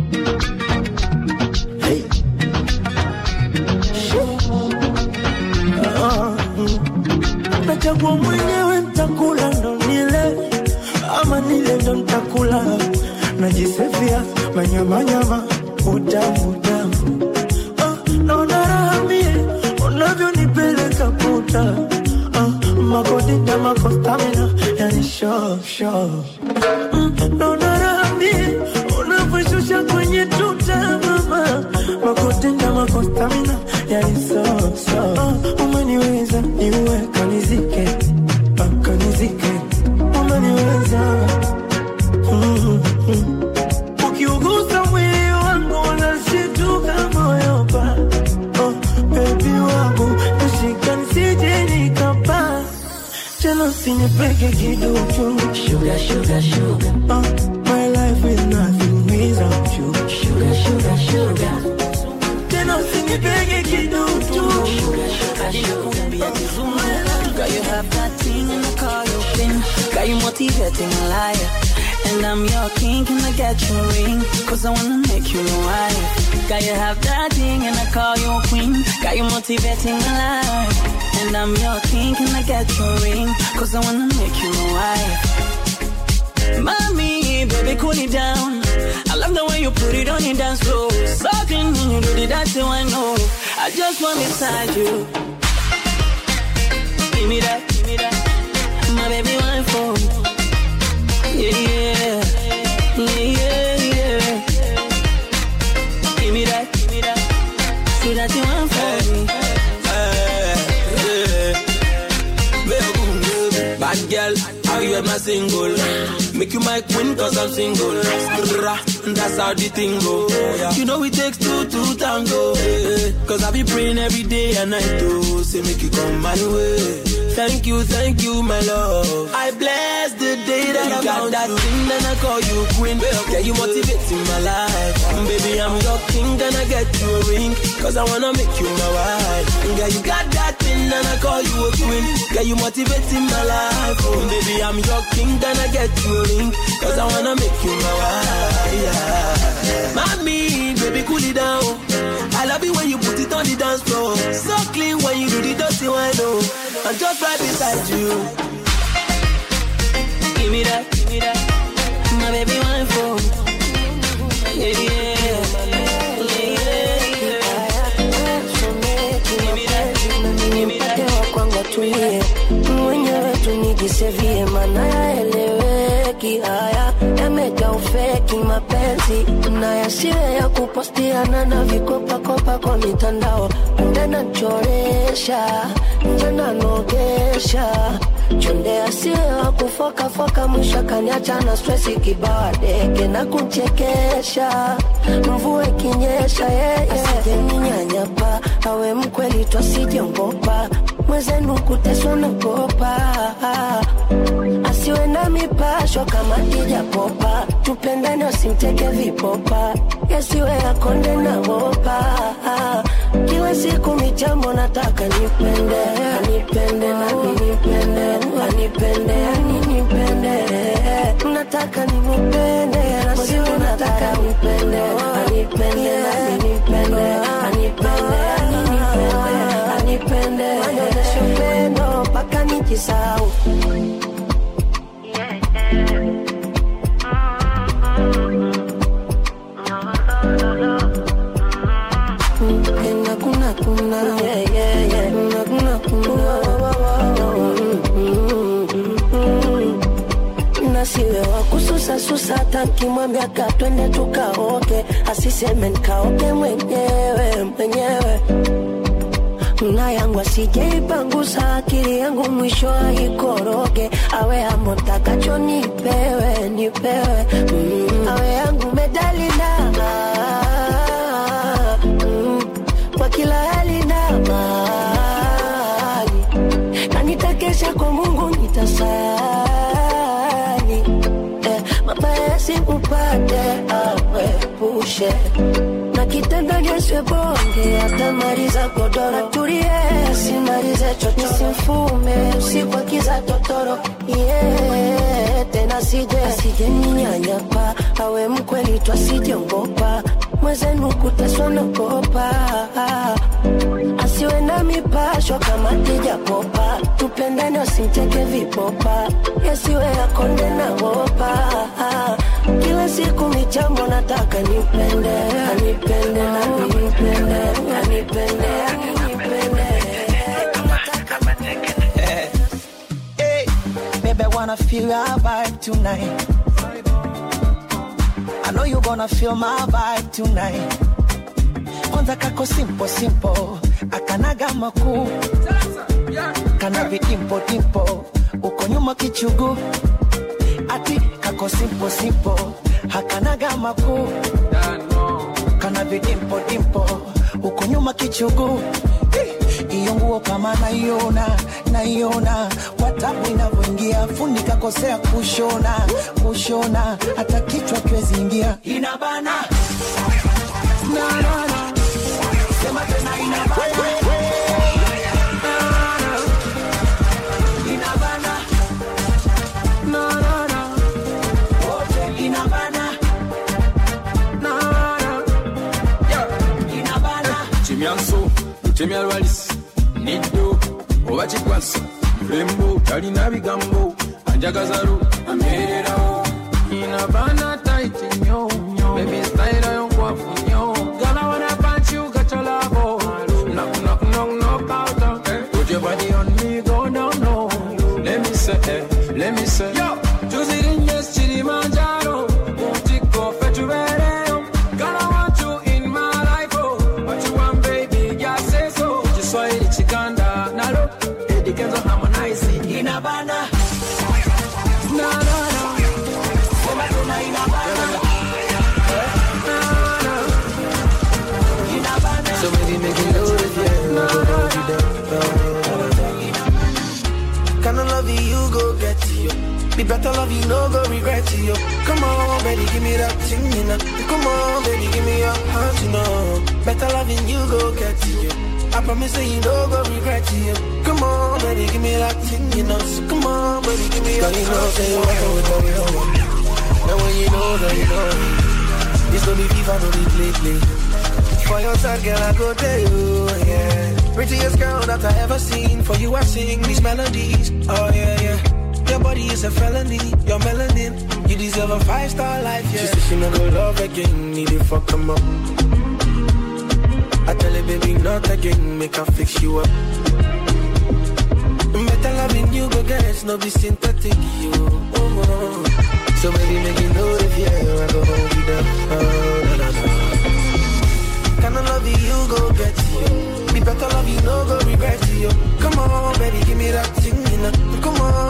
Ah, mm. Nachagua mwenyewe ntakula ndo nile ama nile ndo ntakula najisefia manyamanyama utamu utamu ah, naona raha mie unavyonipeleka puta ah, makodita makostamina yani sho sho mm, naona raha mie unavyoshusha kwenye tuta mama makodita makostamina yani so so ah, umeniweza niue kanizike ah, kanizike umeniweza mm, mm. ukiugusa mwili wangu unashituka moyo pa oh, bebi wangu nashika nisije nikapa tena usinipeke kiduchu sugar, sugar, sugar. Oh, my life is nothing without you sugar, sugar, sugar. tena usinipeke kiduchu Girl, you have that thing in the car you pin. Got you motivating a liar. And I'm your king, can I get your ring? Cause I wanna make you my wife. Got you have that thing and I call you a queen. Got you motivating a liar. And I'm your king, can I get your ring? Cause I wanna make you my wife. Mommy, baby, cool it down. I love the way you put it on your dance floor. Sucking when you do the dancing, I know. I just want beside you. Give me that, give me that. My baby, one for Yeah, yeah. Yeah, yeah, yeah. Give me that, give me that. See that you want for me. Bad girl, how you ever single? Make you my queen cause I'm single. Skrrra, That's how the thing go. You know it takes two to tango. eh. Cause I be praying every day and night to say make you come my way. Thank you, thank you, my love. I bless the day that I got that thing, then I call you queen. Yeah, you motivating my life. Baby, I'm your king, then I get you a ring. Cause I wanna make you my wife. Yeah, you got that thing, then I call you a queen. Yeah, you motivating my life. Oh, baby, I'm your king, then I get you a ring. Cause I wanna make you my wife. Yeah. Mommy, baby, cool it down. I love it when you put it on the dance floor. So clean when you do the dirty wine, oh. I'm just right beside you. Give me that, give me that. My baby, one for Yeah, yeah. kwangu tulie mwenyewe tunijisevie mana yaeleweki haya yamejaa ufeki mapenzi na yasiwe ya kupostiana na vikopakopa kwa mitandao nde nachoresha nje nanogesha chonde asiyo kufokafoka mwisho kaniacha na stresi kibao deke na kuchekesha mvua ikinyesha yeye asijeninyanyapa awe mkweli twasijengopa mwezenu kuteswa nagopa asiwe na mipasho kama kijapopa tupendane wasimteke vipopa yasiwe akonde na wopa kila siku michambo nataka nipende anipende nami nipende anipende aninipende nataka nimupende nasiwe nataka nipende anipende nami nipende anipende aninipende anipende anyonyeshe upendo mpaka nijisau Kuna kuna kuna yeah yeah yeah kuna kuna kuna nasiwe wa kususa susa takimwambia katwende tukaoke asiseme nkaoke mwenyewe mwenyewe na yangu asijeipangusa akili yangu mwisho aikoroge awe amo takacho nipewe nipewe mm. awe yangu medalina mm. kwa kila hali na mali na nitakesha kwa mungu nitasali eh, mabaya sikupate awepushe na kitanda nyeswe bonge atamaliza godoro tulie simalize chocho simfume usiku akiza totoro yeah, tena sije asije ninyanyapa awe mkweli twasijengopa mwezenu kuteswa nagopa asiwe na mipasho kama kijapopa tupendane wasimteke vipopa yasiwe akonde na wopa kila siku michambo nataka nipende anipende nami nipende anipende aninipende Hey, baby, I wanna feel your vibe tonight. I know you gonna feel my vibe tonight. Kwanza kako simple simple, akanaga makuu, kana vidimpo dimpo, uko nyuma kichugu, ati kako simple simple, hakanaga makuu, kana vidimpo dimpo, uko nyuma kichugu. Eh, Iyo nguo kama naiona naiona kwa tabu inavyoingia, fundi kakosea kushona kushona, hata kichwa kiwezi ingia, inabana na, na, na. Sema tena inabana inabana na, na, na. Wote inabana na, na. Yeah. inabana kimyanso lutemya lwalisi niddo oba kikwasa mulembo talina bigambo anjagazalu amererawo inabana taiti nyo bebi staira yonkwafu nyo gala wana punch you got your love knock knock knock knock out eh. put your body on me go down low let me say eh, let me say yo tuzirinye kilimanjaro utiko fetubereyo gala want you in my life oh what you want baby just say so kiswahili chikanda nalo edikenzo harmonize inabana na na na Sema tena inabana inabana So baby, make it loaded, yeah. Hold it down. Kinda love you, you go get you. Be better love you, no go regret you. Come on, baby, give me that thing, you know. Come on, baby, give me your heart, you know. Better loving you, go get you. I promise that you no go regret you. Come on, baby, give me that thing, you know. So come on, baby, give me your Girl, you know, heart. say you want with what we know. And when you know that you know This no be FIFA, no be play play For your side, girl, I go there, you, yeah Prettiest girl that I ever seen For you I sing these melodies, oh yeah, yeah Your body is a felony, your melanin You deserve a five-star life, yeah She said she no go love again, need to fuck 'em up I tell her, baby, not again, make her fix you up Better loving you, go get it, no be synthetic, you. Oh, oh. So baby, make you know if yeah, I go hold you down. Oh, na, na, na. Kinda love you, you go get you. Be better love you, no go regret you. Come on, baby, give me that thing, you know. Come on,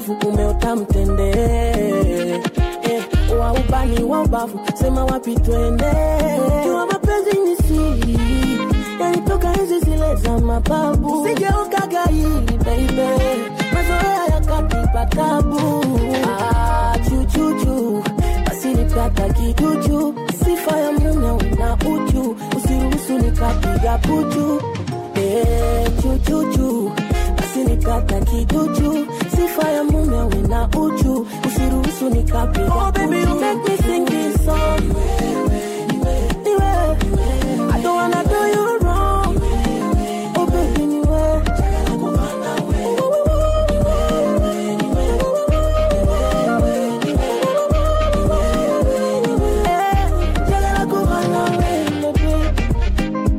ubavu umeota mtende eh, wa ubani wa ubavu sema wapi twende jua mapenzi ni siri yanitoka hizi zile za mababu sigeokaga hili beibe mazoea yakatipa tabu ah, chuchuchu basi nipata kijuju sifa ya mume una uchu usiruhusu nikapiga puchu eh, chuchuchu basi nikata kijuju sifa ya mume una uchu usiruhusu nikapiga oh, baby, you make me sing this song. Niwe, I don't wanna do you wrong. Oh, baby, niwe. Eh, njagala kuba nawe, baby.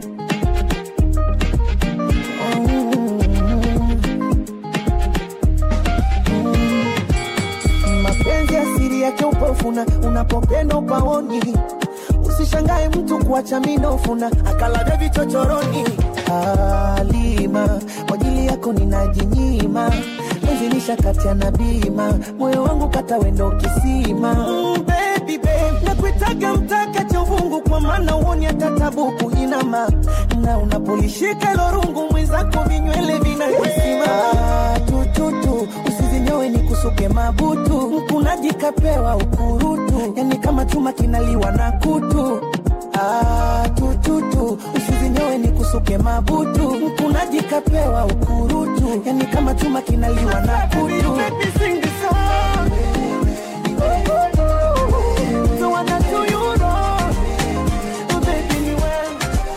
mapenzi asiri yake upofuna unapopenda upaoni usishangae mtu kuacha minofuna akalaga vichochoroni alima kwa ajili yako ninajinyima mezilisha kati na bima moyo wangu kata wendo kisima mm, baby, babe. nakuitaga mtaka cha uvungu kwa maana uoni hata tabuku inama na unapolishika lorungu mwenzako vinywele vinahisima ah, tututu usizinyowe ni kusuke mabutu mkunaji kapewa ukurutu yani kama chuma kinaliwa na kutu ah, tututu usizinyowe ni kusuke mabutu mkunaji kapewa ukurutu yani kama chuma kinaliwa na kutu So what I do you wrong, oh baby, ni wewe.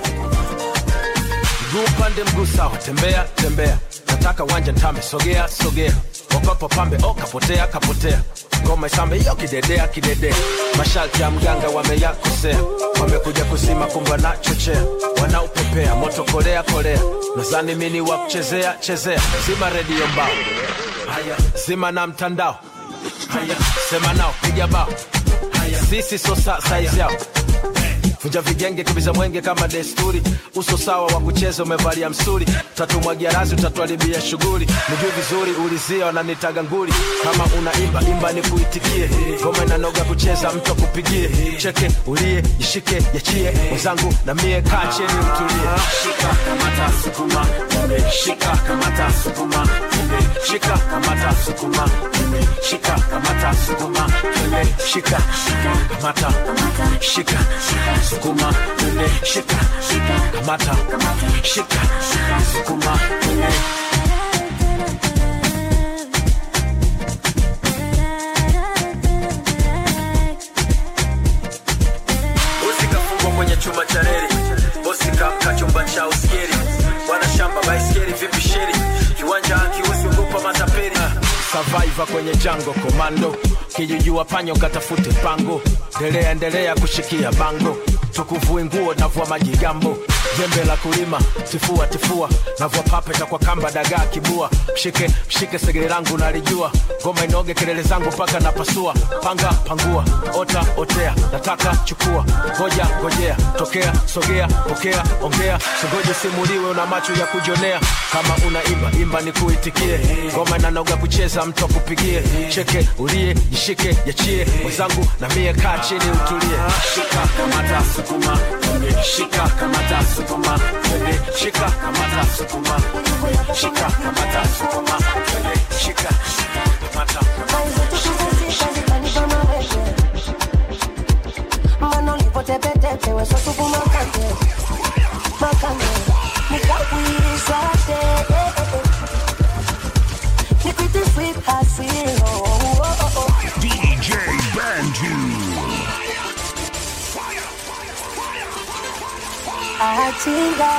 mguu upande mguu sawa tembea tembea nataka wanja ntame sogea sogea wapapo pambe o kapotea kapotea ngoma isambe yo kidedea kidedea masharti ya mganga wameyakosea wamekuja kusima kumbe wanachochea wanaupepea moto kolea kolea nazani mini wa kuchezea chezea zima redio mbao haya zima na mtandao haya sema nao piga bao haya sisi so sa saizi yao vunja vigenge kibiza mwenge kama desturi uso sawa wa kucheza umevalia msuri tatumwagia razi utatuharibia shughuli nijui vizuri ulizia wananitaga nguli kama unaimba imba ni kuitikie ngoma inanoga kucheza mtu akupigie cheke ulie jishike yachie mwenzangu na mie kaa cheni mtulie shika kamata sukuma Tumbe, shika kamata sukuma Tumbe, shika kamata sukuma Tumbe, shika kamata sukuma Tumbe, shika kamata shika sukuma Tumbe, shika kamata shika sukuma Tumbe. bosi kafungwa kwenye chuma cha reli bosi kamka chumba cha uskeri bwana shamba baiskeli vipi sheri kiwanja akiusi ugopa matapeli survivor kwenye jango komando kijijua panyo katafute pango ndelea endelea kushikia bango tukuvue nguo navua majigambo jembe la kulima tifua tifua navua papeta kwa kamba dagaa kibua mshike mshike segere langu nalijua ngoma inoge kelele zangu mpaka napasua panga pangua ota otea nataka chukua ngoja ngojea tokea sogea pokea ongea singoje simuliwe una macho ya kujonea kama unaimba imba ni kuitikie ngoma inanoga kucheza mtu akupigie cheke ulie jishike yachie mwenzangu na mie kaa chini utulie shika kamata sukuma Twende, shika kamata sukuma Twende, shika kamata sukuma shika kamata sukuma Twende, shika kamata Mano lipotepetepe weso supu makande makande nikakuirisha te nikwite sweet hasiro DJ Bantu. achinga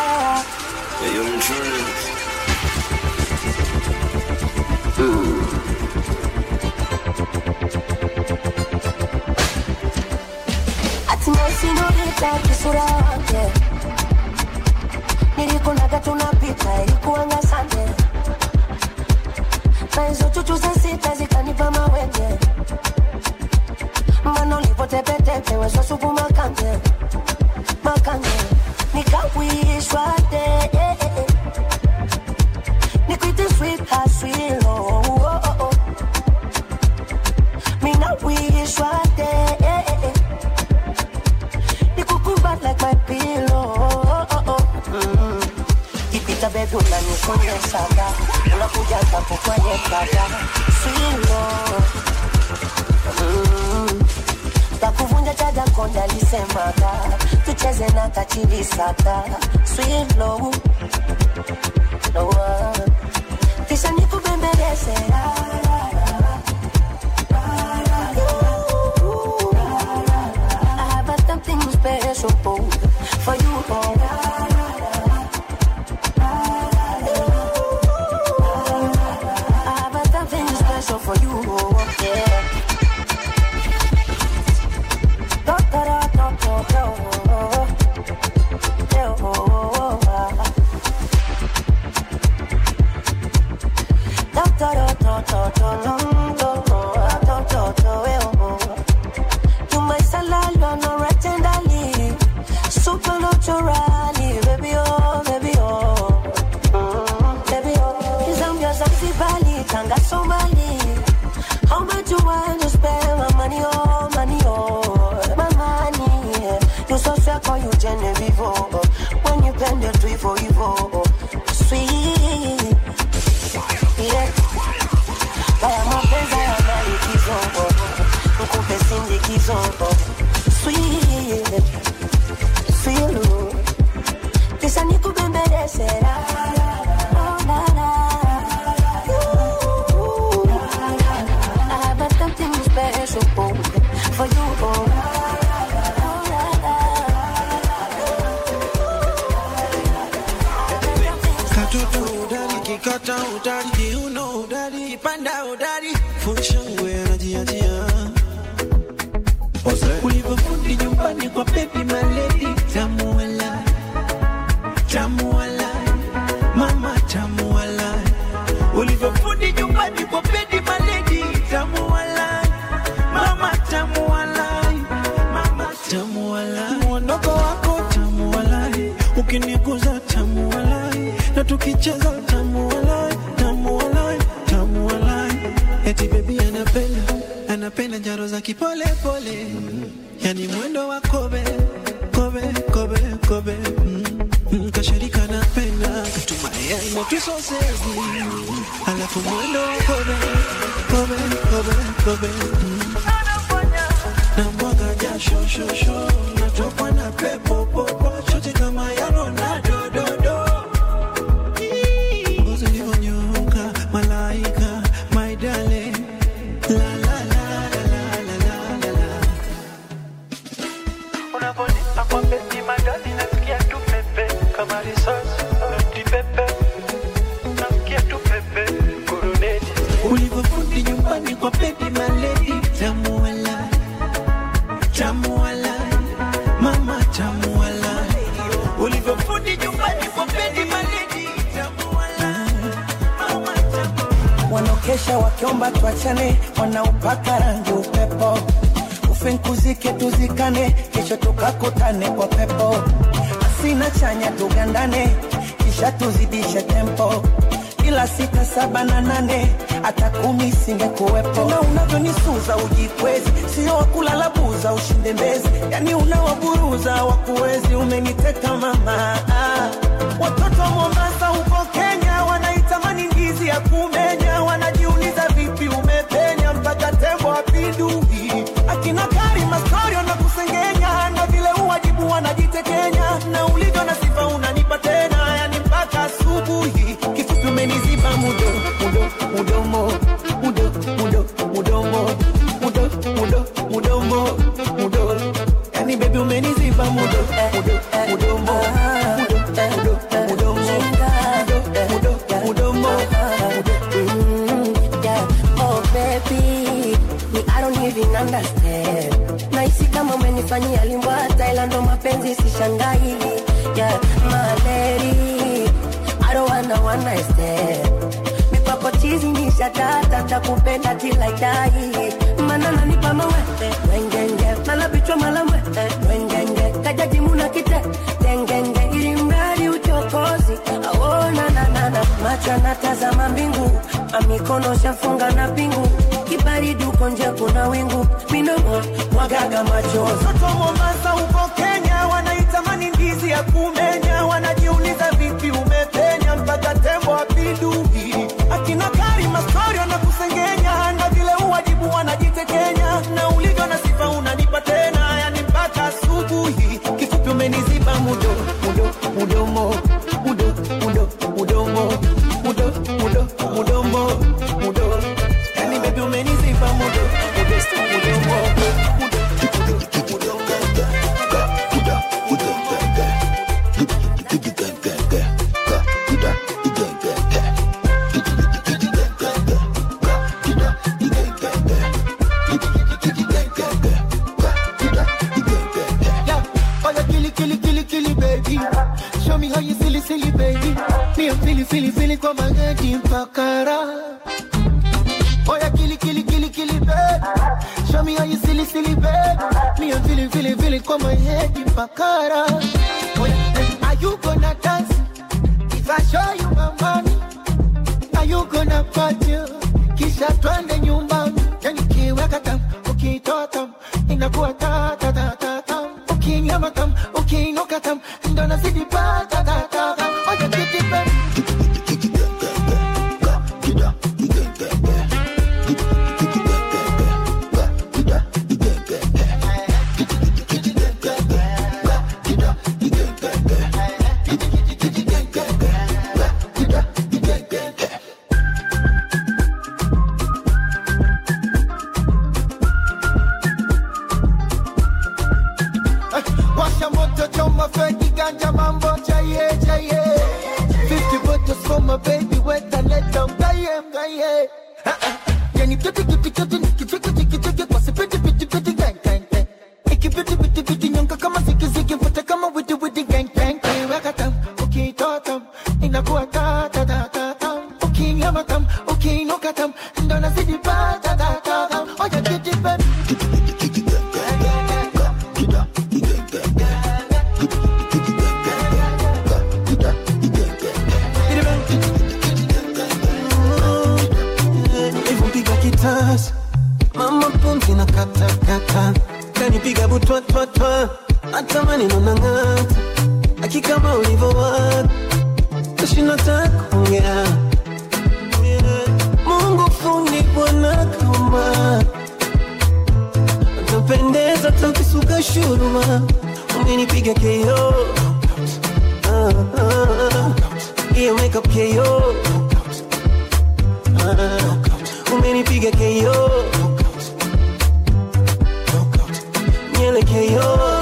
hatimaye sinolita kisura wake nilikunaga tunapita ilikuanga sande na hizo chuchu za sita zikanipa mawenge mbano lipotepetepe wezo supu makande makande nikawishwa de nikwite sweet hasilo swate eh, eh, eh. Nikukumbat like my pillow oh, oh, oh. Mm. Kipita baby unanikonyeshaga unakuja hapo kwenye dada swilo mm. takuvunja chaja konda lisemaga tucheze na kachilisaka swilo no, kisha nikubembeleze la, la, la. I have a something special for you. I have a something special for you. Yeah. Da, da, da, da, da, da. Da, da, da, da, da, da, da, da, da, da, da, yeah. You my salad, no rectangly, supernaturally, baby oh, baby oh, mm, baby oh. Cause I'm your Zanzibari, Tanga Somali. How much you want to spend my money oh, money oh, my money. yeah. You so sweet, call you Genevieve oh. When you bend your tree for evil, sweet, yeah. Haya mapenzi yana likizo, nikupe sindikizo, sweet, sweet. Kisha nikubembeleze, la, oh, la, la. Ooh, I have a something special for you. Oh, katoto udari kikata udari kiuno udari kipanda udari funshangwe anajiajia ulivyofundi nyumbani kwa bebi maledi tamuala tamuala mama tamuala ulivyofundi nyumbani kwa bebi maledi tamuala mama tamuala mama tamuala mwondoko wako tamuala ukiniguza tamuala na tukicheza tamuala tamuala tamuala eti bebi anapenda anapenda njaro za kipole pole yani mwendo wa kobe kobe kobe kobe mm. Mm, kasharika napenda katumaya inatusosezi alafu mwendo wa kobe kobe kobe kobe mm. na mwaga jasho shosho natokwa na pepo popo chote kama ya Ronaldo dodo ngozi ilivyonyooka malaika my darling la la la la la la la la Unaponipa kwa beti madani nasikia tu pepe kama risasi noti pepe nasikia tu pepe kuruneti ulivyofundi nyumbani kwa bebi maledi tamuala tamuala mama tamuala ulivyofundi nyumbani kwa bebi maledi tamuala wanaokesha wakiomba tuachane, wanaopaka rangi upepo, ufinkuzike tuzikane, kesho tukakutane kwa pepo, asina chanya tugandane, kisha tuzidishe tempo ila sita saba na nane hata kumi singekuwepo. Na unavyonisuza ujikwezi, sio wakulala buza ushinde mbezi, yani unawaburuza wakuwezi, umeniteka mama. Ah, Watoto wa Mombasa huko Kenya wanaitamani ndizi ya kumenya, wanajiuliza vipi umepenya mpaka tembo apindui. Akina Karima story na kusengenya, na vile uwajibu wanajitekenya, na ulivyo na sifa unanipa tena, yani mpaka asubuhi. Kifupi umeniziba mudo mudo mudomo mudo mudo mudomo mudo mudo mudomo mudo, yani baby umeniziba mudo mudo mudomo mudo mudo mudomo mudo mudo mudomo Mm, yeah. Oh baby, me I don't even understand. Nahisi kama umenifanyia limbwa ila ndo mapenzi sishangai. Yeah, my lady, I don't wanna one night stand. Mikwako chizi ni shatata takupenda till I die. Mana nanipa mawete wengenge, mala bichwa mala mwete wengenge, kajaji muna kite tengenge, ili mradi uchokozi aona na na na macho anatazama mbingu, amikono shafunga na pingu, kibaridi uko uko nje kuna wingu minamwa mwagaga machozi Watoto wa Mombasa huko Kenya wanaitamani ndizi ya kumenya, wanajiuliza vipi umepenya mpaka tembo apindui. Akina Karima story wanakusengenya na vile uwajibu wanajitekenya, na ulivyo na sifa unanipa tena, yani mpaka asubuhi. Kifupi umeniziba mudo mudo mudomo mudo mudo mudomo mudo mudo mudomo mudo, yani baby umeniziba mudo mudo mudomo Yeah, oh yeah, killy, killy, killy, killy, baby. Show me how you silly, silly, baby. Me, I'm feeling, feeling, feeling kwa mageti mpakara. Oh yeah, killy, killy, killy, killy, baby. Show me how you silly, silly, baby. Me, I'm feeling, feeling, feeling kwa mageti mpakara. Oh yeah, and are you gonna dance? If I show you my money, are you gonna party? Kisha twende nyumbani, yani kiweka tam, ukitoa tam, inakuwa ta ta ta ta tam. Ukinyama tam, ukiinuka tam, ndo nazidi pa ta ta ta tam. Oya kiti baby. Eh, Washa moto choma feki ganja mambo chaye chaye 50 bottles for my baby weta leta mgaye mgaye Ah, ah. Yani kiti kiti kiti nikichiki chiki chiki kwa sipiti piti piti gang gang gang Ikipiti piti piti nyonga kama ziki ziki mfuta kama witi witi gang gang gang Weka tam, ukitoa tam, inakuwa ta ta ta ta tam Ukinyama tam, ukiinuka tam, ndo nazidi pa ta ta ta tam Oya kiti baby Nilivyopiga kitasa mama pumzi na kata kata kanipiga butwa twa twa hata maneno na ng'ata akikama ulivyowaka tashinda takuongea Mungu fundi bwana kama utapendeza takisuka shuruma umenipiga keo Ah, ah, ah. hiyo makeup keo Ah, umenipiga keo nyele keo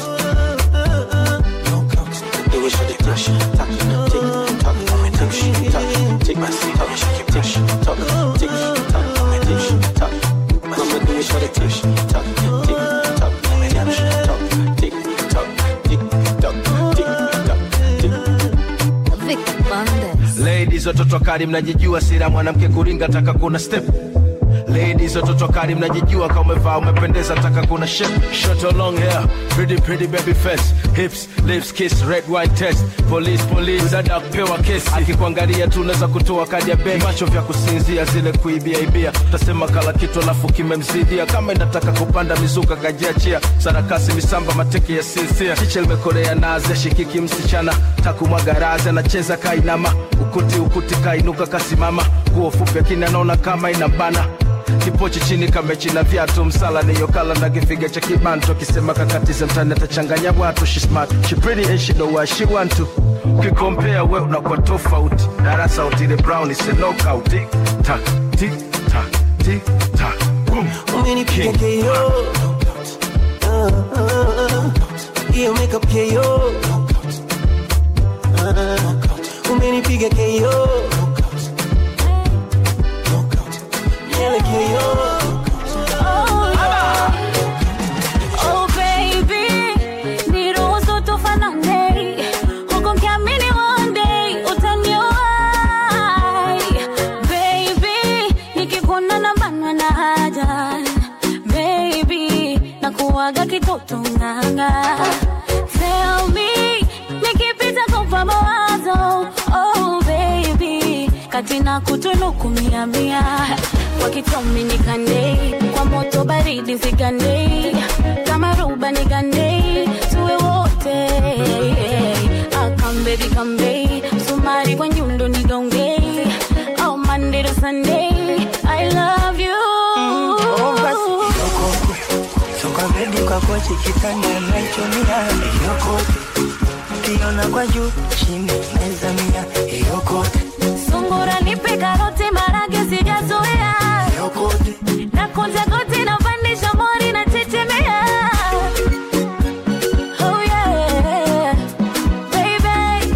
Ladies watoto kali mnajijua sira mwanamke kuringa taka kuna step Ladies watoto kali mnajijua kama umevaa umependeza taka kuna shape Short or long hair pretty pretty baby face hips lips kiss red wine test police police dada kupewa kesi akikuangalia tu unaweza kutoa kadi ya benki macho vya kusinzia zile kuibia ibia utasema kala kitu alafu kimemzidia kama inataka kupanda mizuka kajiachia sarakasi misamba mateke ya sinsia chiche limekorea naze shikiki msichana takumwaga razi anacheza kainama ukuti ukuti kainuka kasimama nguo fupi akini anaona kama inambana kipochi chini kamechi na viatu msala niyokala na kifiga cha kibanto akisema kakatize mtani atachanganya watu she smart she pretty and she know what she want to ukikompea we unakuwa tofauti darasa utile brown is a knockout tik tak tik tak tik tak boom umenipiga keo Ah, ah, ah. hiyo makeup keo Ah, umenipiga keo nyele keo Oh baby, niruhusu tufanane, huku nikiamini one day utanioa. Baby, nikikuona nabanwa na haja. Baby, nakuwaga kitoto nganga. Tell me, nikipita kupa mawazo. Oh baby, kati na kutunuku mia mia, wakitomi nikande budi zigande kama ruba nigande tuwe wote Ah, come baby come baby sumari kwa nyundo nigonge oh Monday to Sunday I love you soka bedi kwa kochi kitanda naichomia yokote kiona kwa juu chini naizamia yokote sungura nipe karoti marage sijazoea na kunja goti na pandisha mori na chechemea oh yeah baby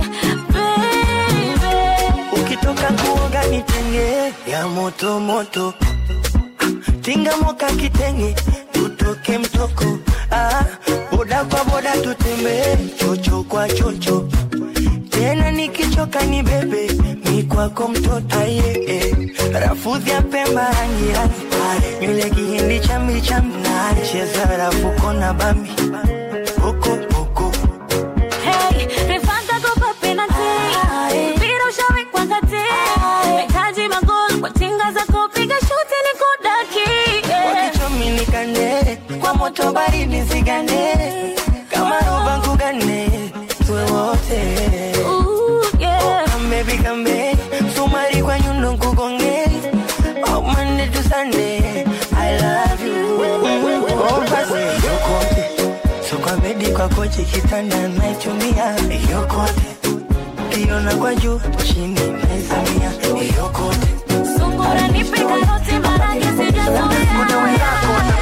baby ukitoka kuoga nitenge ya moto moto tinga moka kitenge tutoke mtoko ah, boda kwa boda tutembee chocho kwa chocho tena nikichoka ni bebe mi kwako mtoto aye eh. rafudhi ya pemba rangi rangi nywele kihindi chambi chambi cheza rafuko na bambi koko koko Hey, refanta kopa penalty. Mpira ushawekwa kati. Nahitaji magoli kwa tinga zako, piga shuti nikudaki. wakichomi nikande kwa moto baridi zigande kama roba ngugane tuwe wote yeah. kambe bikambe sumari kwa nyundo nkugonge oh, Monday to Sunday I love you oh, basi yokote so kwa bedi kwa kochi kitanda naichumia yokote kiona kwa juu chini naizamia yokote Sungura nipe karoti marage sijazoea.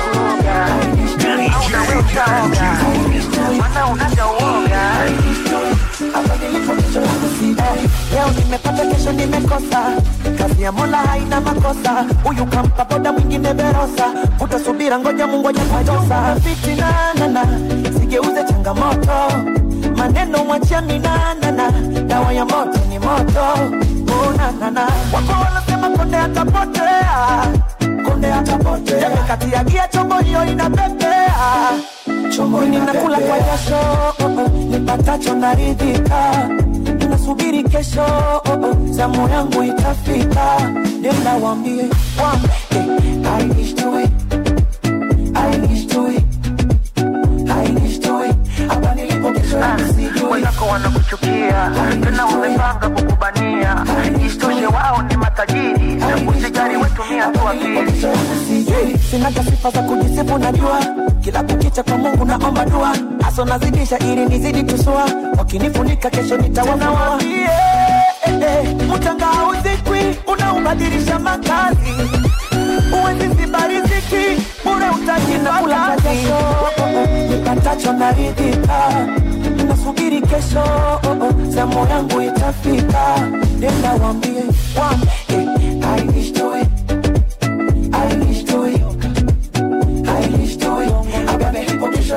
leo nimepata kesho nimekosa kazi ya mola haina makosa huyu kampa boda mwingine verosa utasubira ngoja mungu ajapatosa fitinanana sigeuze changamoto maneno mwachia minanana dawa ya moto ni moto unanana wako wanasema konde atapotea konde atapotea kati ya gia chombo hiyo inapepea chombo ninakula kwa jasho oh, oh, nipatacho naridhika nasubiri kesho oh, oh, zamu yangu itafika nenda wambie wambie I wish to it I wish to it I wish to it hapa nilipo kesho yangu sijui wenzako wanakuchukia tena wamepanga kukubania isitoshe wao ni matajiri usijali wetumia tu akili sijui sinaga sifa za kujisifu najua kila kukicha kwa mungu naomba dua aso nazidisha ili nizidi tusua wakinifunika kesho nitawafunuaie mchanga hauzikwi unaubadilisha makazi uwezi ziba riziki bure utajinakula kwa jasho nipatacho naridhika nasubiri kesho oh, oh, zamu yangu itafika nenda wambie wambie I wish to it I wish to it I wish to it Abebe hipo kesho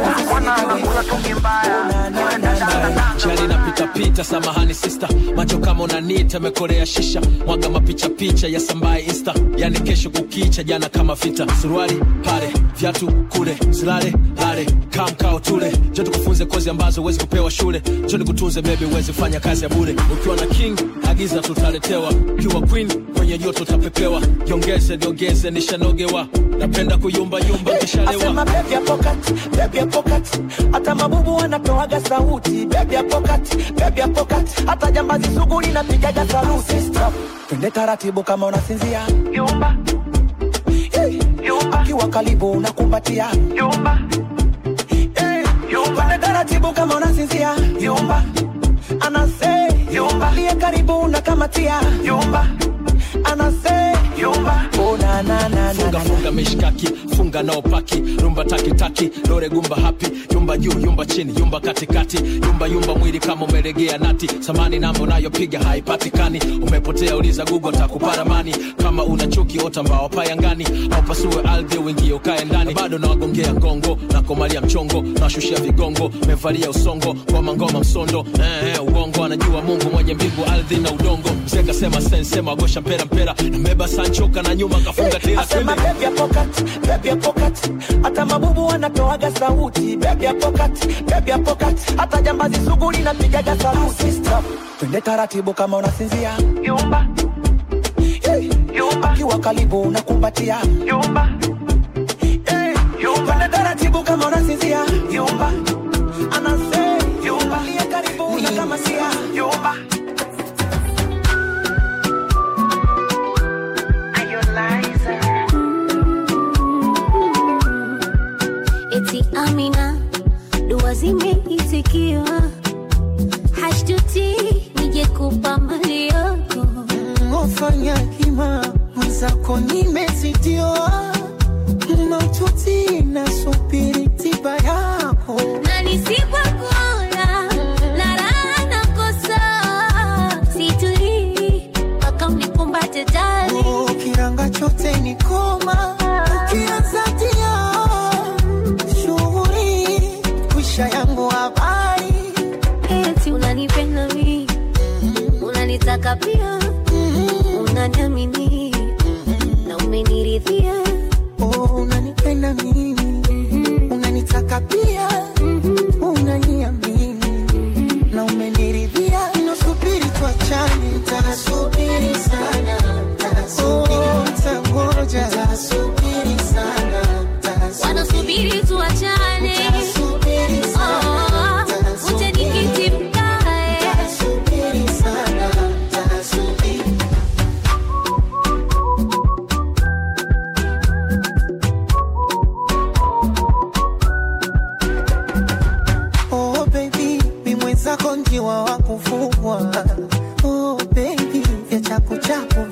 Jali napita pita, samahani sister, macho kama unanita, mekorea shisha, mwaga mapicha picha ya sambaye insta, yani kesho kukicha, jana kama vita, suruali pale, viatu kule, silale lale, kamkao tule, jo tukufunze kozi ambazo huwezi kupewa shule, jo nikutunze baby, huwezi fanya kazi ya bure, ukiwa na king agiza tutaletewa, ukiwa queen kwenye joto utapepewa, jiongeze niongeze, nishanogewa, napenda kuyumba yumba kishalewa Asema baby ya pocket, baby ya pocket Hata mabubu wanatoaga sauti Baby ya pocket, baby ya pocket Hata jambazi sugu linapigaga saluti Stop, twende taratibu kama unasinzia Yumba hey. Yumba Akiwa karibu unakumbatia Yumba hey. Yumba Twende taratibu kama unasinzia Yumba Anase Yumba Liye karibu unakamatia Yumba Anase Yumba Oh na na na na funga funga mishkaki funga nao paki rumba takitaki dore gumba hapi yumba juu yumba chini yumba katikati yumba yumba mwili kama umelegea nati samani namba unayopiga haipatikani umepotea uliza gugo takuparamani kama una chuki ota mbao payangani au pasue ardhi uingie ukae ndani bado nawagongea ngongo nakomalia mchongo nawashushia vigongo mevalia usongo ngoma ngoma msondo eh, eh, uongo anajua mungu mwenye mbingu ardhi na udongo mzee kasema sensema agosha mpera mpera nameba sanchoka na nyuma kafunga tena Asema baby ya pocket, baby ya pocket Hata mabubu wanatoaga sauti Baby ya pocket, baby ya pocket Hata jambazi sugu linapigaga saluti Stop, twende taratibu kama unasinzia Yumba hey. Yumba Akiwa karibu unakumbatia Yumba hey. Yumba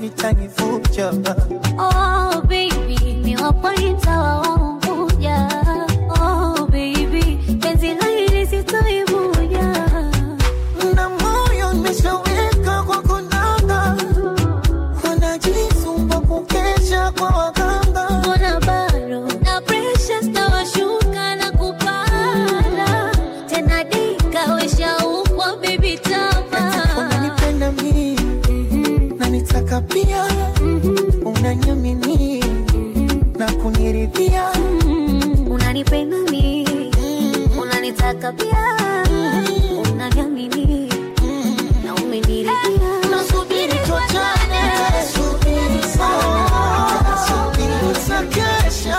vitanivuja Oh baby, ni wapointa waunguja. Oh baby, penzi la hili sitoibuja. na moyo nimeshaweka kwa konanga wanajisumba kukesha kwa waganga Mbona bado na pressure stawashuka na kupanda tena dika weshaukwa baby tama unanipenda mii na nitaka pia unanyamini na kuniridhia unanipenda mi unanitaka pia unaniamini na umeniridhia nasubiri tuachane subiri sana subiri tutakesha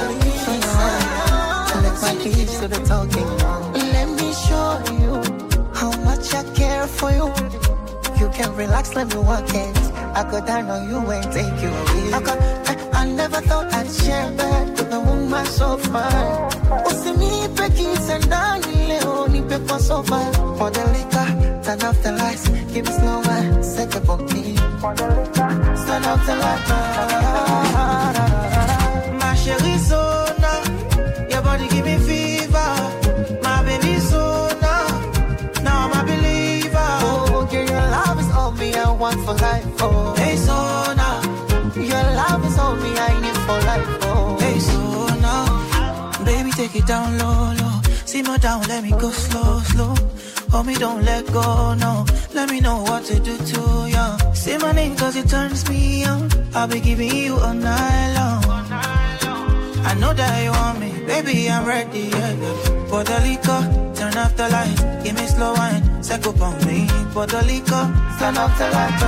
Let my lips do the talking. Let me show you how much I care for you. You can relax, let me walk it. I go down on you and take you away. I, got, I, I never thought I'd share bed with a woman so fine. Usinipe kisa ndani leo, nipe kwa sofa. For the liquor, turn off the lights, give me slow wine, set up on me. For the liquor, turn off the lights. My chérie Sona, your body give me fever. My baby Sona, now I'm a believer. Oh, yeah, your love is all me, I want for life. Oh, hey Sona, your love is all me, I need for life. Oh, Hey, so now, baby, take it down low, low. Simmer down, let me go slow, slow. Hold me, don't let go, no. Let me know what to do to you. Say my name cause it turns me on. I'll be giving you all night long. I know that you want me, baby, I'm ready, yeah, yeah. Pour the liquor, turn off the lights, give me slow wine, set up on me. Pour the liquor, turn off the lights.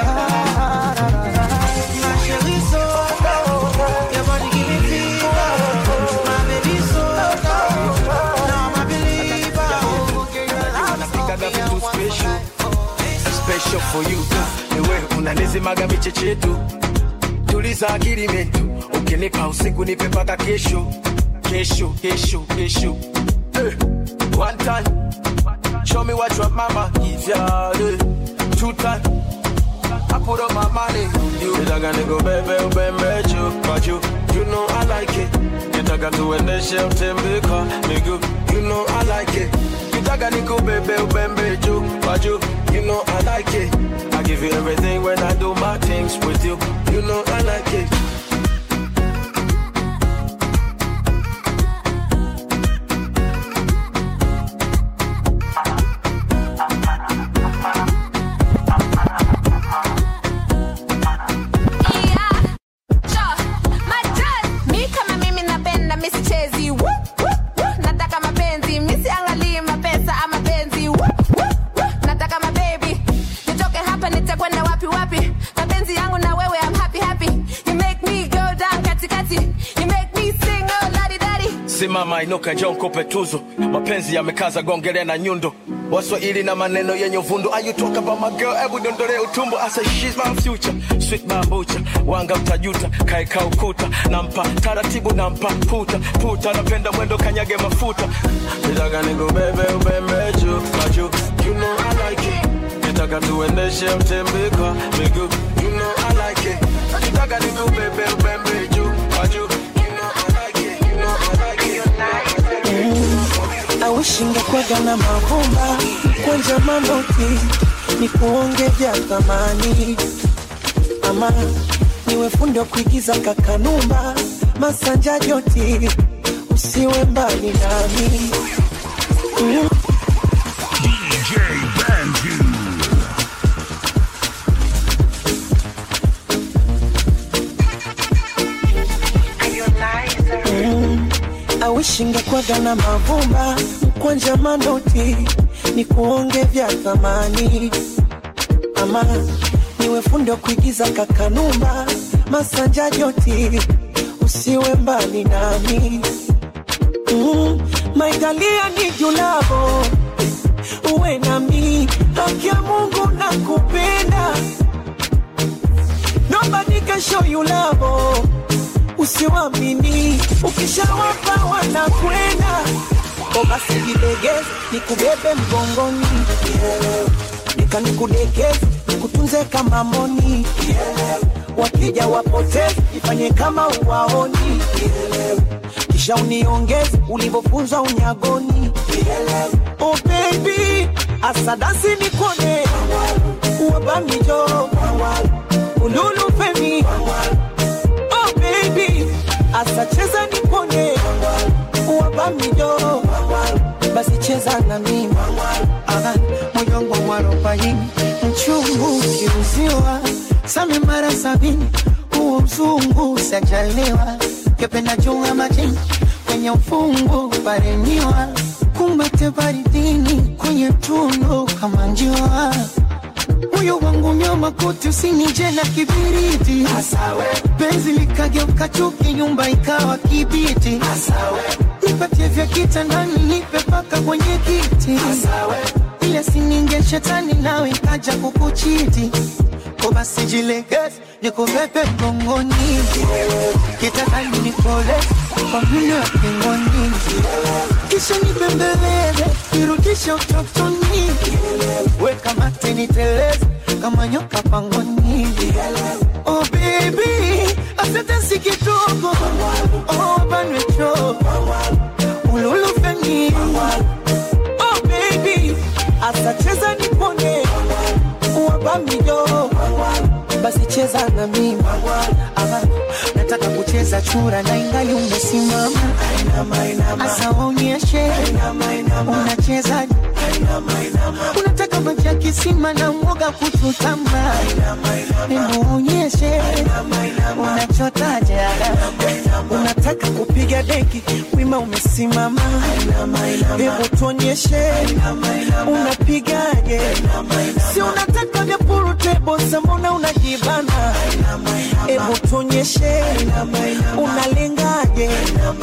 My chérie, so your body give me fever. My baby, so now I'm a believer. Napikaga vitu special special for you ewe unanizimaga michechetu tuliza akili metu ukinipa usiku nipe mpaka kesho kesho kesho kesho Eh, one time show me what your mama give ya eh. two time I put up my money you nitaka nikubebe ubembe juu kwa juu you know I like it nitaka tuendeshe utembe kwa miguu you know I like it nitaka nikubebe ubembe juu kwa juu you know I like it I give you everything when I do my things with you you know I like it mi kama mimi napenda misichezi Woo, woo, woo. nataka mapenzi misiangalii mapesa ama penzi Woo, woo, woo. nataka mabebi nitoke hapa nitakwenda wapi wapi mapenzi yangu na wewe I'm happy happy you make me go down katikati you make me sing oh ladi dadi simama inuka njoo nikupe tuzo mapenzi yamekaza gongele na nyundo waswahili na maneno yenye uvundo Are you talk about my girl hebu dondole utumbo I say she's my future sweet bambucha wanga utajuta kaeka ukuta nampa taratibu nampa puta puta napenda mwendo kanyage mafuta nitaka nikubebe ubembe juu kwa juu you know I like it nitaka tuendeshe utembe kwa miguu you know I like it nitaka nikubebe ubembe juu kwa juu you know I like it you know I like it awishingekwaga na mavumba kwanja manoti ni kuonge vya thamani ama niwe fundi wa kuigiza kakanumba masanja joti usiwe mbali nami mm. DJ Banju. Mm. awishingekwaga na mavumba kwanja manoti ni kuonge vya thamani ama niwe fundi wa kuigiza kakanumba masanja joti usiwe mbali nami mm. maitalia ni julavo uwe nami haki ya mungu na kupenda nobody can show you love usiwamini ukishawapa wanakwenda o basi jilegeze nikubebe mgongoni nika nikudekeze nikutunze kama moni wakija wapoteze ifanye kama uwaoni kisha uniongeze ulivyofunzwa unyagoni oh baby asadasi nikone uwabamijo ululufemi oh baby asacheza nikone uwabamijo basi cheza na mimi Aha, moyo wangu mwarobaini mchungu ukiuziwa same mara sabini huo mzungu sajaliwa kependa junga majini kwenye ufungu paremiwa kumbate baridini kwenye tundu kama njiwa moyo wangu nyama kote usinije na kibiriti Asawe. penzi likageuka chuki nyumba ikawa kibiti Asawe. nipatie vya kitandani nipe paka kwenye kiti Asawe. ile sininge shetani nawe ikaja kukuchiti ko basi jilegeze nikubebe mgongoni kitandani nikole kwa mlio wa pingoni kisha nibembeleze nirudishe utotoni weka mate niteleze kama nyoka pangoni oh baby asante si kidogo oh banwecho ululufeni oh baby asacheza nipone wabamijo basi cheza na mimi Aha, nataka kucheza chura na ingali umesimama asa waonyeshe unacheza unataka maji ya kisima na mwoga kuchutama hebu waonyeshe unachotaje unataka kupiga deki wima umesimama hebu tuonyeshe unapigaje si unataka vya purutebo sambona unajibana hebu tuonyeshe unalengaje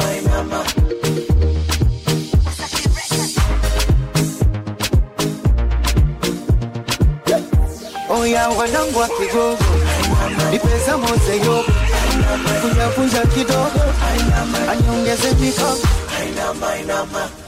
oya wanangu wa kigogo nipeza moze yogo kunjakunja kidogo aniongeze mikogo